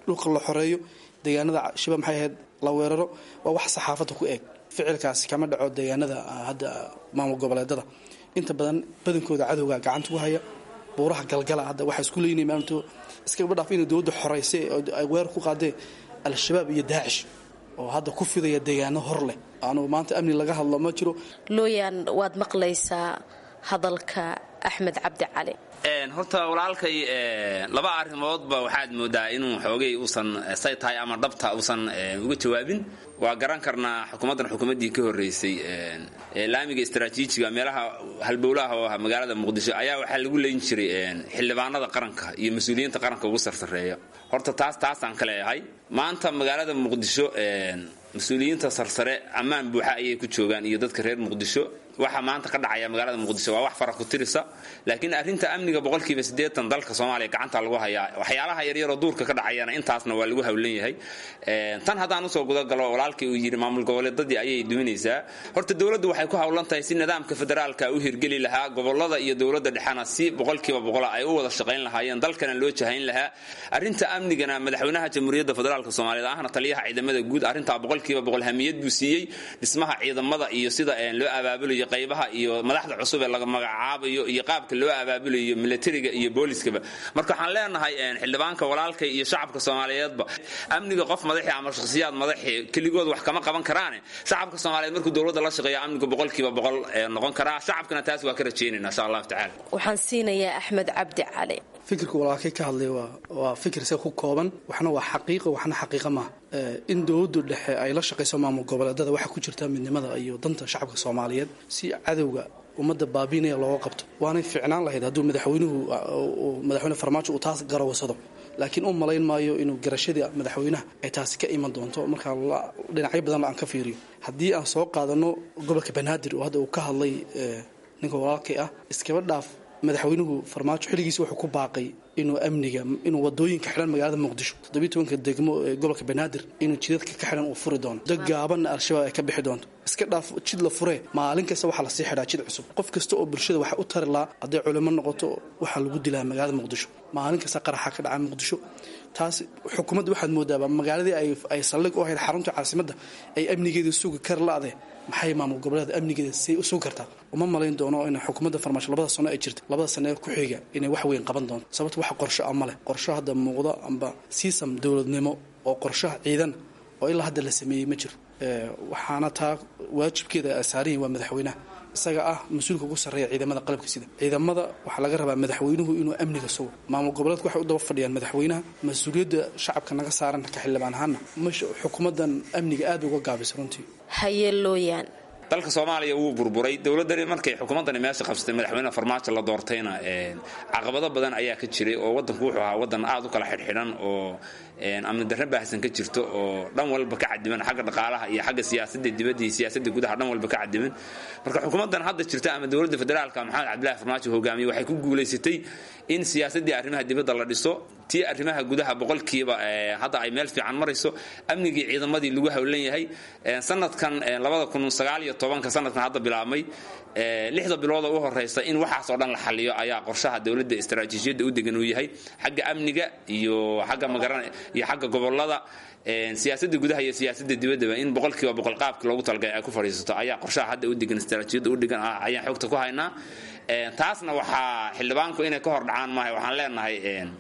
dhulka la xoreeyo deegaanada shabaab maxay ahayd la weeraro waa wax saxaafadda ku eeg ficilkaasi kama dhaco deegaanada hadda maamul goboleedada inta badan badankooda cadowga gacanta ku haya buuraha galgala hadda waxaa isku leeyihin maalinto iskaba dhaaf inay dowladda xoreysay oo ay weerar ku qaadeen al-shabaab iyo daacish oo hadda ku fidaya deegaano hor leh aanu maanta amni laga hadlo ma jiro looyaan waad maqlaysaa hadalka axmed cabdi cali horta walaalkay laba arrimoodba waxaad moodaa inuu xoogay uusan say tahay ama dhabta uusan uga jawaabin waa garan karnaa xukuumaddan xukuumaddii ka horreysay laamiga istaraatiijiga meelaha halbowlaha oo ah magaalada muqdisho ayaa waxaa lagu leyn jiray xildhibaanada qaranka iyo mas-uuliyiinta qaranka ugu sarsareeya horta taas taasaan ka leeyahay maanta magaalada muqdisho mas-uuliyiinta sarsare ammaan buuxa ayay ku joogaan iyo dadka reer muqdisho waxa maanta ka dhacaya magaalada muqdisho waa wax fara ku tirisa laakiin arrinta amniga boqolkiiba siddeetan dalka soomaaliya gacanta lagu hayaa waxyaalaha yaryaroo duurka ka dhacayana intaasna waa lagu hawlan yahay tan haddaan usoo gudagalo walaalkii uu yidhi maamul goboleedadii ayay duminaysaa horta dowladdu waxay ku hawlan tahay si nidaamka federaalka u hirgeli lahaa gobolada iyo dowladda dhexena si boqolkiiba boqola ay u wada shaqayn lahaayeen dalkana loo jahayn lahaa arrinta amnigana madaxweynaha jamhuuriyadda federaalka soomaaliyeed ahna taliyaha ciidamada guud arrintaa boqolkiiba boqol hamiyad buu siiyey dhismaha ciidamada iyo sida loo abaabulayo qaybaha iyo madaxda cusub ee laga magacaabayo iyo qaabka loo abaabulayo militariga iyo booliskaba marka waxaan leenahay xildhibaanka walaalkay iyo shacabka soomaaliyeedba amniga qof madaxi ama shakhsiyaad madaxi keligood wax kama qaban karaane shacabka soomaaliyeed markuu dowladda la shaqeeyo amniga boqolkiiba boqol noqon karaa shacabkana taas waa ka rajaynayna insha allahu tacala waxaan siinayaa axmed cabdi cali fikirka walaalkay ka hadlay waa fikir se ku kooban waxna waa xaqiiqo waxna xaqiiqa maaha in dowladdu dhexe ay la shaqayso maamul goboleedada waxaa ku jirta midnimada iyo danta shacabka soomaaliyeed si cadowga ummadda baabiinaya looga qabto waanay ficnaan lahayd hadduu madaxweynuhu madaxweyne farmaajo uu taas garawasado laakiin u malayn maayo inuu garashadii madaxweynaha ay taasi ka iman doonto markaa dhinacyo badan aan ka fiiriyo haddii aan soo qaadano gobolka banaadir oo hadda uu ka hadlay ninka walaalkay ah iskaba dhaaf madaxweynuhu farmaajo xilligiisi wuxuu ku baaqay inuu amniga inuu wadooyinka xidhan magaalada muqdisho toddobiyi tobanka degmo ee gobolka banaadir inuu jidadka ka xidhan uu furi doono dad gaabanna al-shabaab ay ka bixi doonto iska dhaaf jid la furee maalin kasta waxaa lasii xidhaa jid cusub qof kasta oo bulshada waxay u tari lahaa hadday culimo noqoto waxaa lagu dilaa magaalada muqdisho maalin kasta qaraxa ka dhaca muqdisho taas xukuumadda waxaad moodaaba magaaladii ay saldhig u ahayd xarunta caasimadda ay amnigeeda sugi kar la-de maxay maamul goboleeda amnigeeda say u sugi kartaa uma malayn doono in xukuumadda farmaasho labada sano ay jirta labada sano ee ku xiga inay wax weyn qaban doonto sababto wax qorsho ah ma leh qorsho hadda muuqdo amba siisam dowladnimo oo qorshaha ciidan oo ilaa hadda la sameeyey ma jiro waxaana taa waajibkeeda saarihin waa madaxweynaha isaga ah mas-uulka ugu sarreeya ciidamada qalabka sida ciidamada waxaa laga rabaa madaxweynuhu inuu amniga sugo maamul goboleedku waxay u daba fadhiyaan madaxweynaha mas-uuliyadda shacabka naga saaran ka xildhibaan ahaana mash xukuumaddan amniga aad uga gaabisa runtii hayeelooyaan dalka soomaaliya wuu burburay dowladani markay xukuumaddani meesha qabsatay madaxweyne farmaajo la doortayna caqabado badan ayaa ka jiray oo wadanku wuxuu ahaa wadan aad u kala xidhxidhan oo amni darre baahsan ka jirto oo dhan walba ka cadiman xagga dhaqaalaha iyo xagga siyaasadda dibadda iyo siyaasadda gudaha dhan walba ka cadiman marka xukuumaddan hadda jirta ama dowladda federaalka maxamed cabdillahi farmaajo hogaamiye waxay ku guulaysatay in siyaasaddii arrimaha dibadda la dhiso tii arrimaha gudaha boqolkiiba hadda ay meel fiican marayso amnigii ciidamadii lagu howlan yahay sanadkan labada kun sagaal iyo tobanka sanadkan hadda bilaabmay lixda bilooda u horeysa in waxaas oo dhan la xaliyo ayaa qorshaha dowladda istaraatiijiyadda u degan uu yahay xagga amniga iyo xagga magaran iyo xagga gobolada siyaasadda gudaha iyo siyaasadda dibaddaba in boqolkiiba boqol qaabki loogu talagalay ay ku fadhiisato ayaa qorshaha hadda u degan istaraatiijiyadda u degan ayaan xogta ku haynaa taasna waxaa xildhibaanku inay ka hor dhacaan maahay waxaan leenahay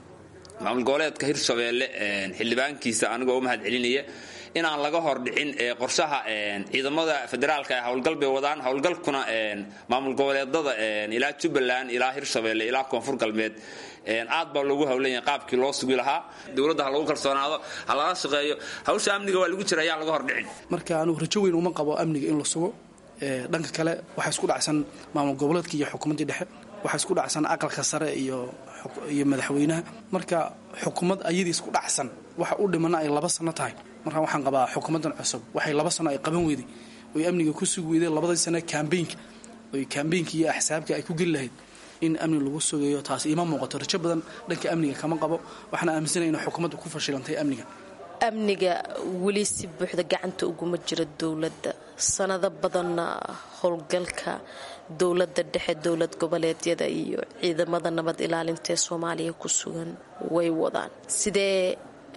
maamul goboleedka hirshabeelle xildhibaankiisa anigoo u mahad celinaya inaan laga hor dhicin qorshaha ciidamada federaalka ee howlgal bay wadaan howlgalkuna maamul goboleedada ilaa jubbaland ilaa hirshabeelle ilaa koonfur galbeed aad baa loogu howlanya qaabkii loo sugi lahaa dowladda ha lagu kalsoonaado ha lala shaqeeyo hawsha amniga waa lagu jira ayaa laga hor dhicin marka anugu rajo weyn uma qabo amniga in la sugo dhanka kale waxaa isku dhacsan maamul goboleedka iyo xukuumaddii dhexe waxaa isku dhacsan aqalka sare iyo iyo madaxweynaha marka xukuumad ayadii isku dhacsan waxa u dhimana ay laba sano tahay marka waxaan qabaa xukuumaddan cusub waxay laba sano ay qaban weyday oy amniga ku sugi weyday labadii sano kambeynka oy kambeynka iyo axsaabka ay ku geli lahayd in amni lagu sugayo taas iima muuqato rajo badan dhanka amniga kama qabo waxaana aaminsanaya in xukuumaddu ku fashilantay amniga amniga weli si buuxda gacanta uguma jira dowladda sanado badanna howlgalka dowladda dhexe dowlad goboleedyada iyo ciidamada nabad ilaalinta ee soomaaliya ku sugan way wadaan sidee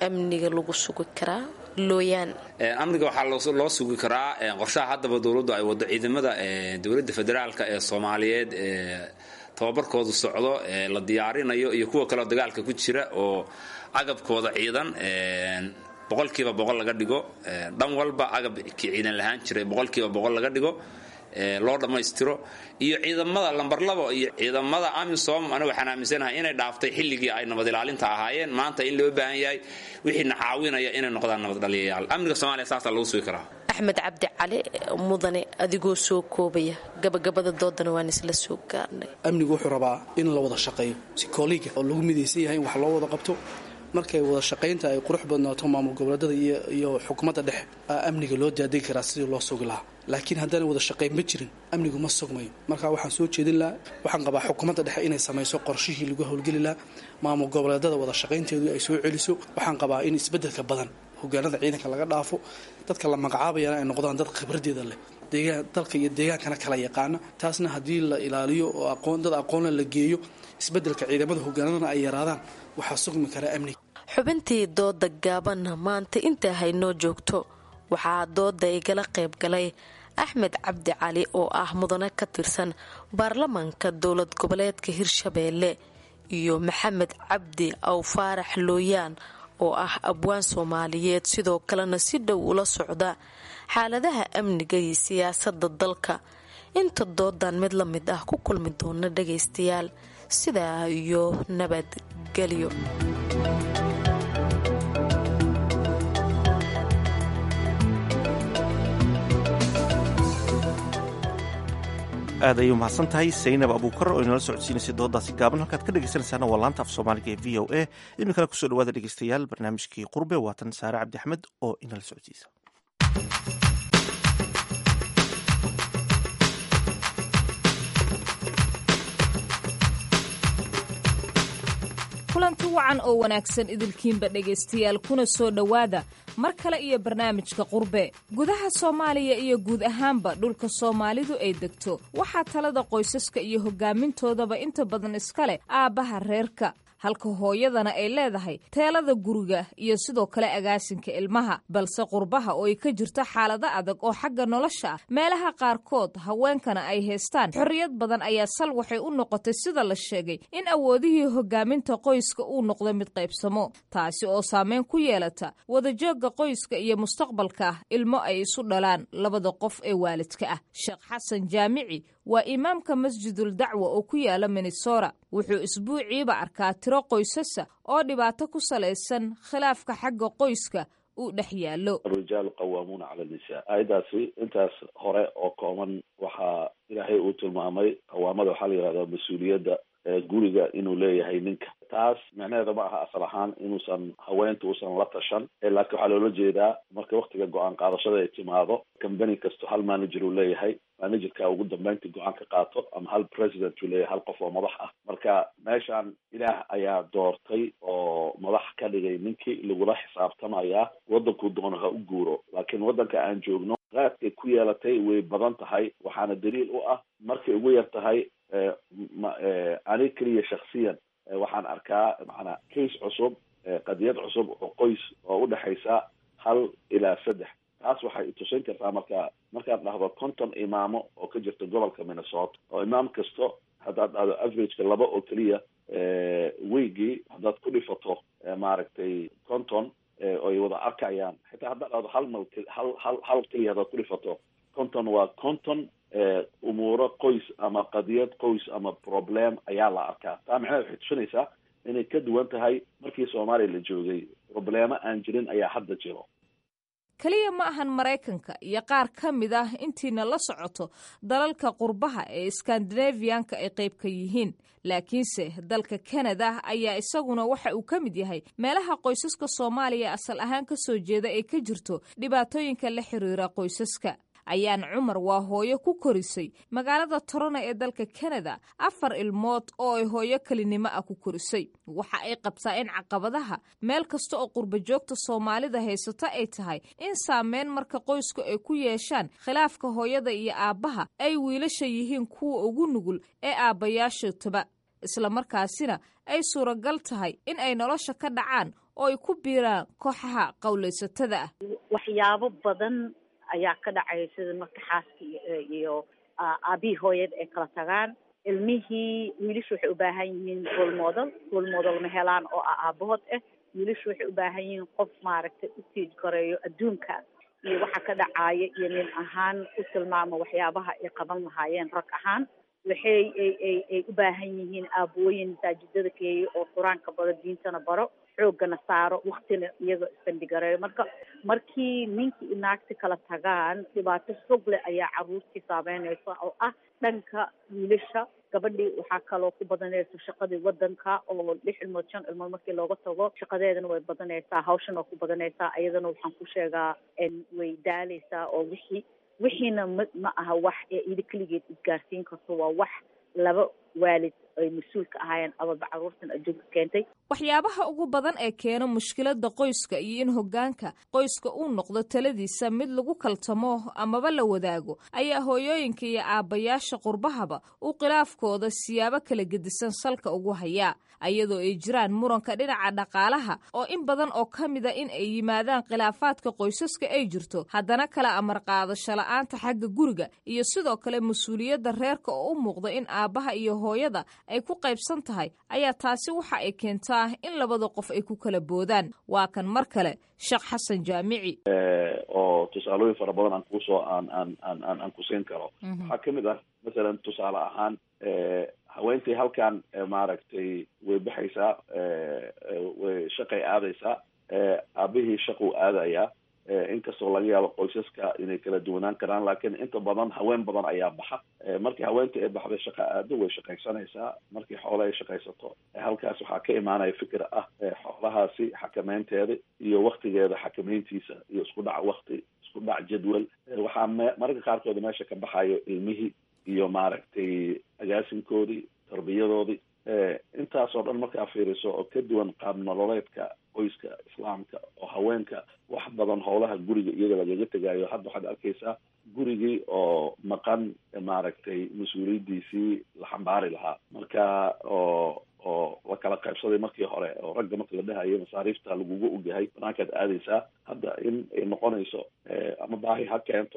amniga lagu sugi karaa looyaan amniga waxaa loo sugi karaa qorshaha haddaba dowladdu ay waddo ciidamada dowladda federaalka ee soomaaliyeed ee tababarkoodu socdo ee la diyaarinayo iyo kuwa kaleo dagaalka ku jira oo agabkooda ciidan boqolkiiba boqol laga dhigo dhan walba agabkii ciidan lahaan jiray boqolkiiba boqol laga dhigo loo dhammaystiro iyo ciidamada lambar labo iyo ciidamada amisom aniga waxaan aaminsanahay inay dhaaftay xilligii ay nabad ilaalinta ahaayeen maanta in loo baahan yahay wixiina caawinaya inay noqdaan nabad dhaliyayaal amniga soomaaliya saasaa lagu sugi karaa axmed cabdi cali mudane adigoo soo koobaya gabagabada doodana waan isla soo gaarnay amnigu wuxuu rabaa in la wada shaqeeyo si kooliga oo lagu midaysan yahay in wax loo wada qabto markay wada shaqaynta ay qurux badnaato maamul goboleedada iyo xukuumadda dhexe amniga loo daadegi karaa sidii loo sugi lahaa laakiin haddaan wada shaqayn ma jirin amnigu ma sugmayo marka waxaan soo jeedin lahaa waxaan qabaa xukuumadda dhexe inay samayso qorshihii lagu howlgeli lahaa maamul goboleedada wada shaqaynteedu ay soo celiso waxaan qabaa in isbeddelka badan hogaanada ciidanka laga dhaafo dadka la magacaabayana ay noqdaan dad khibradeeda leh dalka iyo deegaankana kala yaqaana taasna haddii la ilaaliyo oo aqoon dad aqoonla la geeyo isbeddelka ciidamada hogaanadana ay yaraadaan waxaa sugmi karaa amniga xubintii dooda gaabanna maanta intaa haynoo joogto waxaa dooda igala qayb galay axmed cabdi cali oo ah mudane ka tirsan baarlamaanka dowlad goboleedka hirshabeelle iyo maxamed cabdi aw faarax looyaan oo ah abwaan soomaaliyeed sidoo kalena si dhow ula socda xaaladaha amniga iyo siyaasada dalka inta doodan mid la mid ah ku kulmi doona dhagaystayaal sidaa iyo nabadgelyo aad ayay umahadsan tahay saynab abuukar oo inala socodsiinaysay dooddaasi gaaban halkaad ka dhegaysanaysaana waa laanta af soomaaliga ee v o a iminkana kusoo dhawaada dhegaystayaal barnaamijkii qurbe waatan saare cabdi axmed oo inala socodsiisa kulanti wacan oo wanaagsan idilkiinba dhegaystayaal kuna soo dhowaada mar kale iyo barnaamijka qurbe gudaha soomaaliya iyo guud ahaanba dhulka soomaalidu ay degto waxaa talada qoysaska iyo hogaamintoodaba inta badan iska leh aabbaha reerka halka hooyadana ay leedahay teelada guriga iyo sidoo kale agaasinka ilmaha balse qurbaha oo ay ka jirto xaalado adag oo xagga nolosha ah meelaha qaarkood haweenkana ay haystaan xorriyad badan ayaa sal waxay u noqotay sida la sheegay in awoodihii hogaaminta qoyska uu noqdo mid qaybsamo taasi oo saameyn ku yeelata wadajoogga qoyska iyo mustaqbalka ah ilmo ay isu dhalaan labada qof ee waalidka ah sheekh xasan jaamici waa imaamka masjidul dacwa oo ku yaala minnesora wuxuu isbuuciiba arkaa tiro qoysasa oo dhibaato ku salaysan khilaafka xagga qoyska uu dhex yaallo arijaalu qawaamuuna cala nisaa aayaddaasi intaas hore oo kooban waxaa ilaahay uu tilmaamay qawaamada waxaa la yidhahdaa mas-uuliyadda guriga inuu leeyahay ninka taas micnaheeda ma aha asal ahaan inuusan haweenta uusan la tashan laakiin waxaa loola jeedaa marka waktiga go-aan qaadashada ay timaado combany kasto hal manager uu leeyahay managerka ugu dambeynta go-aan ka qaato ama hal president uu leeyahay hal qof oo madax ah marka meeshaan ilaah ayaa doortay oo madax ka dhigay ninkii lagula xisaabtamayaa waddankuu doono ha u guuro laakiin waddanka aan joogno qaadkay ku yeelatay way badan tahay waxaana daliil u ah markay ugu yar tahay ani keliya shaksiyan waxaan arkaa macanaa case cusub qadiyad cusub oo qoys oo udhexaysa hal ilaa saddex taas waxay itusin kartaa marka markaad dhahdo konton imaamo oo ka jirta gobolka minnesota oo imaam kasto haddaad dhahdo averageka laba oo keliya weygii haddaad ku dhifato maaragtay konton oy wada arkayaan xitaa haddaad dhahdo hal mal hal hal hal keliya haddaad ku dhifato konton waa konton umuuro qoys ama qadiyad qoys ama problem ayaa la arkaa taa macnaheed waxay tusinaysaa inay ka duwan tahay markii soomaaliya la joogay problemo aan jirin ayaa hadda jiro keliya ma ahan maraykanka iyo qaar ka mid ah intiina la socoto dalalka qurbaha ee skandinafiyanka ay qayb ka yihiin laakiinse dalka kanada ayaa isaguna waxa uu ka mid yahay meelaha qoysaska soomaaliya asal ahaan ka soo jeeda ee ka jirto dhibaatooyinka la xiriira qoysaska ayaan cumar waa hooyo ku korisay magaalada torona ee dalka kanada afar ilmood oo ay hooyo kelinimo ah ku korisay waxa ay qabtaa in caqabadaha meel kasta oo qurba joogta soomaalida haysato ay tahay in saameyn marka qoysku ay ku yeeshaan khilaafka hooyada iyo aabbaha ay wiilasha yihiin kuwa ugu nugul ee aabbayaashootaba islamarkaasina ay suuragal tahay in ay nolosha ka dhacaan oo ay ku biiraan kooxaha qowlaysatada ah waxyaabo badan ayaa ka dhacaya sida marka xaaska iyo aabihii hooyada ay kala tagaan ilmihii wiilashu waxay u baahan yihiin role model role model ma helaan oo ah aabahood ah wiilashu waxay u baahan yihiin qof maaragtay u tiij gareeyo adduunka iyo waxa ka dhacaya iyo nin ahaan u tilmaamo waxyaabaha ay qaban lahaayeen rag ahaan waxay ay ay ay u baahan yihiin aabooyin masaajidada keeya oo qur-aanka baro diintana baro xooggana saaro waktina iyaga isbandhigareeyo marka markii ninkii i naagti kala tagaan dhibaato fog leh ayaa caruurtii saameynaysa oo ah dhanka wiilasha gabadhii waxaa kaloo ku badanaysa shaqadii wadanka oo lix ilmood shan ilmood markii looga tago shaqadeedana way badanaysaa hawshan oo ku badanaysaa iyadana waxaan ku sheegaa way daaleysaa oo wixii wixiina ma ma aha wax ee ida keligeed isgaarsiin karto waa wax laba waalid ay mas-uul ka ahaayeen ababa caruurtan adduunka keentay waxyaabaha ugu badan ee keena mushkiladda qoyska iyo in hoggaanka qoyska uu noqdo taladiisa mid lagu kaltamo amaba la wadaago ayaa hooyooyinka iyo aabbayaasha qurbahaba uu khilaafkooda siyaabo kala gedisan salka ugu hayaa ayadoo ay jiraan muranka dhinaca dhaqaalaha oo in badan oo ka mida in ay yimaadaan khilaafaadka qoysaska ay jirto haddana kala amar qaadasho la-aanta xagga guriga iyo sidoo kale mas-uuliyadda reerka oo u muuqda in aabbaha iyo hooyada ay ku qaybsan tahay ayaa taasi waxa ay keentaa in labada qof ay ku kala boodaan waa kan mar kale sheekh xasan jaamici oo tusaalooyin fara badan aan kusoo aan aan aan aan aan kusiin karo waxaa kamid ah masalan tusaale ahaan haweentii halkan maaragtay way baxaysaa way shaqay aadaysaa aabihii shaquu aadayaa inkastoo laga yaabo qoysaska inay kala duwanaan karaan laakiin inta badan haween badan ayaa baxa markii haweentii ay baxday shaqa aado way shaqaysanaysaa markii xoole ay shaqaysato halkaas waxaa ka imaanaya fikir ah xoolahaasi xakameynteeda iyo waktigeeda xakameyntiisa iyo isku dhac wakti isku dhac jadwal waxaa me mararka qaarkood meesha ka baxayo ilmihii iyo maaragtay agaasinkoodii tarbiyadoodii intaasoo dhan markaa fiiriso oo ka duwan qaab nololeedka qoyska islaamka oo haweenka wax badan howlaha guriga iyaga lagaga tegaayo hadda waxaad arkaysaa gurigii oo maqan maaragtay mas-uuliyaddiisii la xambaari lahaa marka oo oo la kala qaybsaday markii hore oo ragga marka la dhahayo masaariifta laguga ogyahay banaankaad aadaysaa hadda in ay noqonayso ama baahi ha keento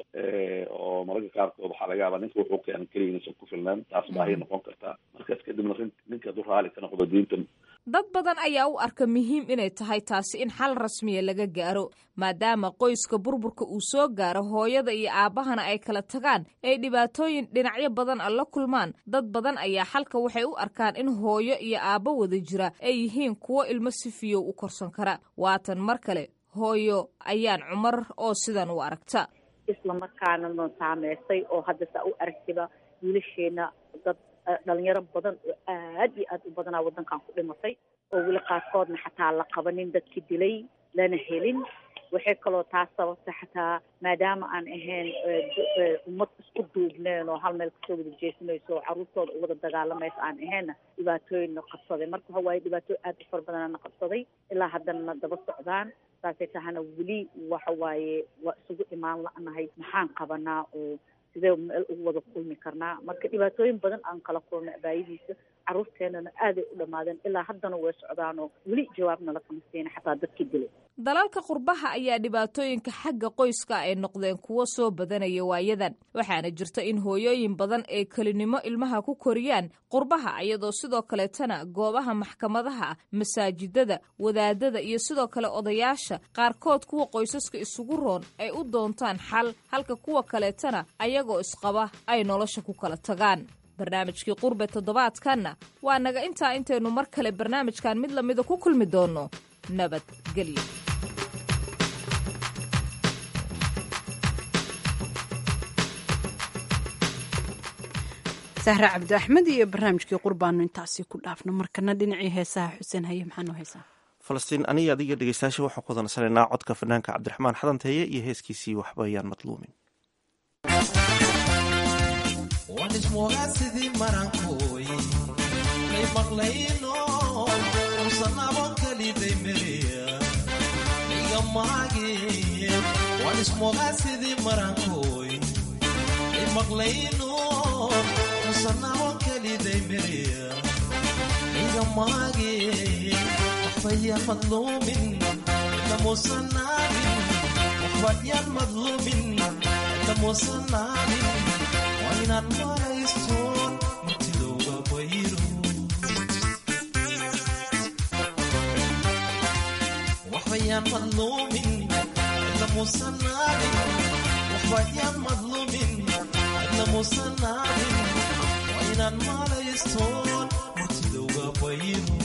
oo mararka qaarkood waxaa laga yaabaa ninka wuxuu keenan keliya inaysan ku filnaan taas baahi noqon kartaa markaas kadibna ninka du raali ka noqdo diinta dad badan ayaa u arka muhiim inay tahay taasi in xal rasmiya laga gaaro maadaama qoyska burburka uu soo gaaro hooyada iyo aabbahana ay kala tagaan ay dhibaatooyin dhinacyo badan a la kulmaan dad badan ayaa xalka waxay u arkaan in hooyo iyo aabbo wada jira ay yihiin kuwo ilmo si fiyow u korsan kara waatan mar kale hooyo ayaan cumar oo sidan u aragta isla markaana noo saameysay oo hadda saa u aragtiba wiilasheena dad dhalinyaro badan oo aad iyo aad u badanaa waddankan ku dhimatay oo weli qaarkoodna xataa la qabanin dadki dilay lana helin waxay kaloo taas sababta xataa maadaama aan ahayn ummad isku duubneen oo hal meel kasoo wada jeesanayso oo carruurtooda u wada dagaalamaysa aan ahaynna dhibaatooyinna qabsaday marka waxa waaye dhibaatooyin aad u fara badanana qabsaday ilaa haddanana daba socdaan saasay tahana weli waxa waaye waa isugu imaan la-nahay maxaan qabanaa oo sidee meel ugu wada kulmi karnaa marka dhibaatooyin badan aan kala kulnay abaayadiisa carruurteenana aaday u dhammaadeen ilaa haddana way socdaanoo weli jawaabna lakama siina xataa dadkii dilay dalalka qurbaha ayaa dhibaatooyinka xagga qoyska ay noqdeen kuwo soo badanaya waayadan waxaana jirta in hooyooyin badan ay kelinimo ilmaha ku koriyaan qurbaha iyadoo sidoo kaleetana goobaha maxkamadaha masaajidada wadaadada iyo sidoo kale odayaasha qaarkood kuwa qoysaska isugu roon ay u doontaan xal halka kuwa kaleetana ayagoo isqaba ay nolosha ku kala tagaan barnaamijkii qurbe toddobaadkanna waa naga intaa intaynu mar kale barnaamijkan mid lamida ku kulmi doonno nabadgelyo sahre cabdi axmed iyo barnaamijkii qurbaanu intaasi ku dhaafno markana dhinacii heesaha xuseen haye maxaa noo heesaa falastiin aniga adiga dhegeystayaasha waxaan ku wadansanaynaa codka fanaanka cabdiraxmaan xadanteeye iyo heeskiisii waxba ayaan madluumin wanismugasidii marankooy kay maqlayno usanabo kaliday meriya iga maage wanismugasidii marankooy kay maqlayno usanabo kaliday meriya iga maage waxbayaan madluumin namuusanaanin waxbayaan madluumin namuusanaanin waa inaan maraystoon mutidowga bayro waxbayaan madluumin namuusanaanin waxbayaan madluumin namuusanaanin waa inaan maraystoon mutidowga bayro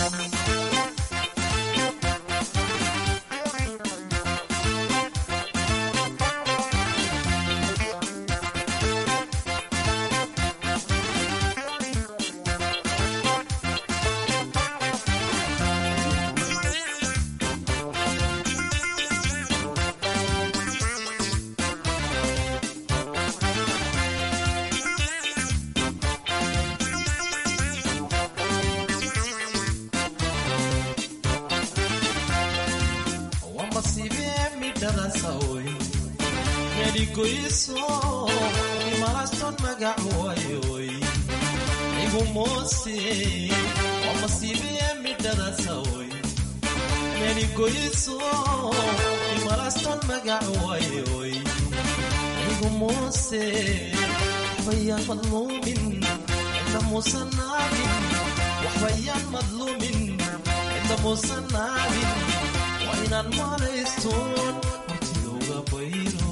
wamasiibee midhadasaoy medigoyiso imalaston magacowayoy igumose wamasiibee midhadasaoy medigoyiso imalaston magacowayoy igumose waxbayaan madluumin namuusanaabin waxbayaan madluumin namuusanaabin waa inaan malaystoon murtidowga bayro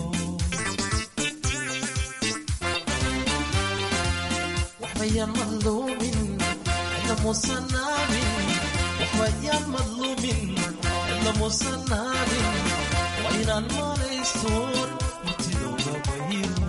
waxbayaan madluumin namuusanaabin waxbayaan madluumin namuusanaabin waa inaan malaystoon murtidowga bayro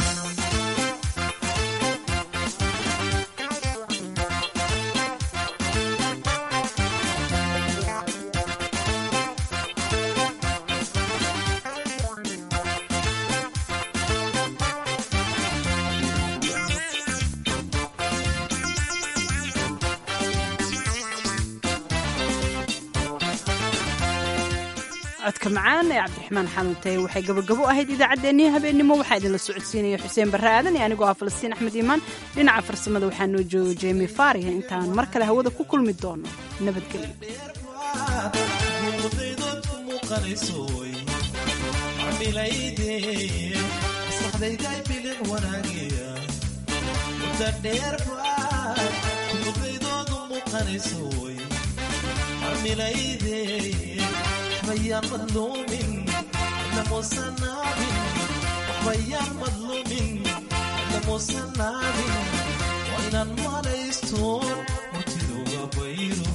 codka macaan ee cabdiraxmaan xanuuntay waxay gabagabo ahayd idaacaddeenii habeennimo waxaa idinla socodsiinaya xuseen barre aadan iyo anigoo ah falastiin axmed iimaan dhinaca farsamada waxaa noo jooga jemi faariha intaan mar kale hawada ku kulmi doono nabadgelyo muuqdaydood ku muuqanaysoy camilayde maskaxdayday bilic wanaagiya mudda dheer baad muuqdaydood u muuqanaysoy camilayde waxbayaan madluumin namuusanaabin waxbayaan madluumin namuusanaabin waa inaan malaystoon murtidowga bayro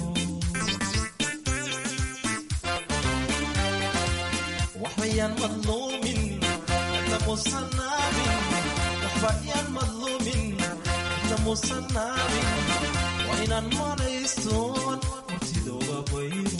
waxbayaan madluumin namuusanaabin waxbayaan madluumin namuusanaabin waa inaan malaystoon murtidowga bayro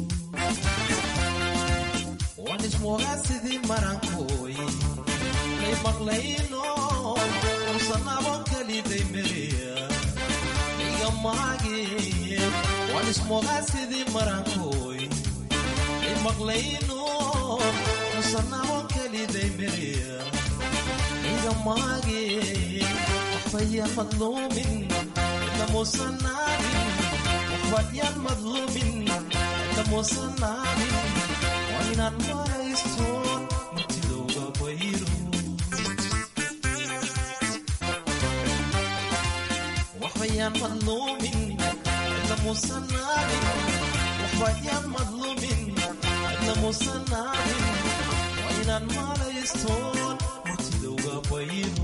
waan ismoogaa sidii marankooy lay maqlayno ursanabo keliday meriya iga maage waan ismoogaa sidii marankooy lay maqlayno ursanabo keliday meriya iga maage waxbayaan madluumin namuusanaabin waxbayaan madluumin namuusanaabin waa inaan maraystoon murtidowga bayro waxbayaan madluumin namuusanaabin waxbayaan madluumin namuusanaabin waa inaan maraystoon murtidowga bayro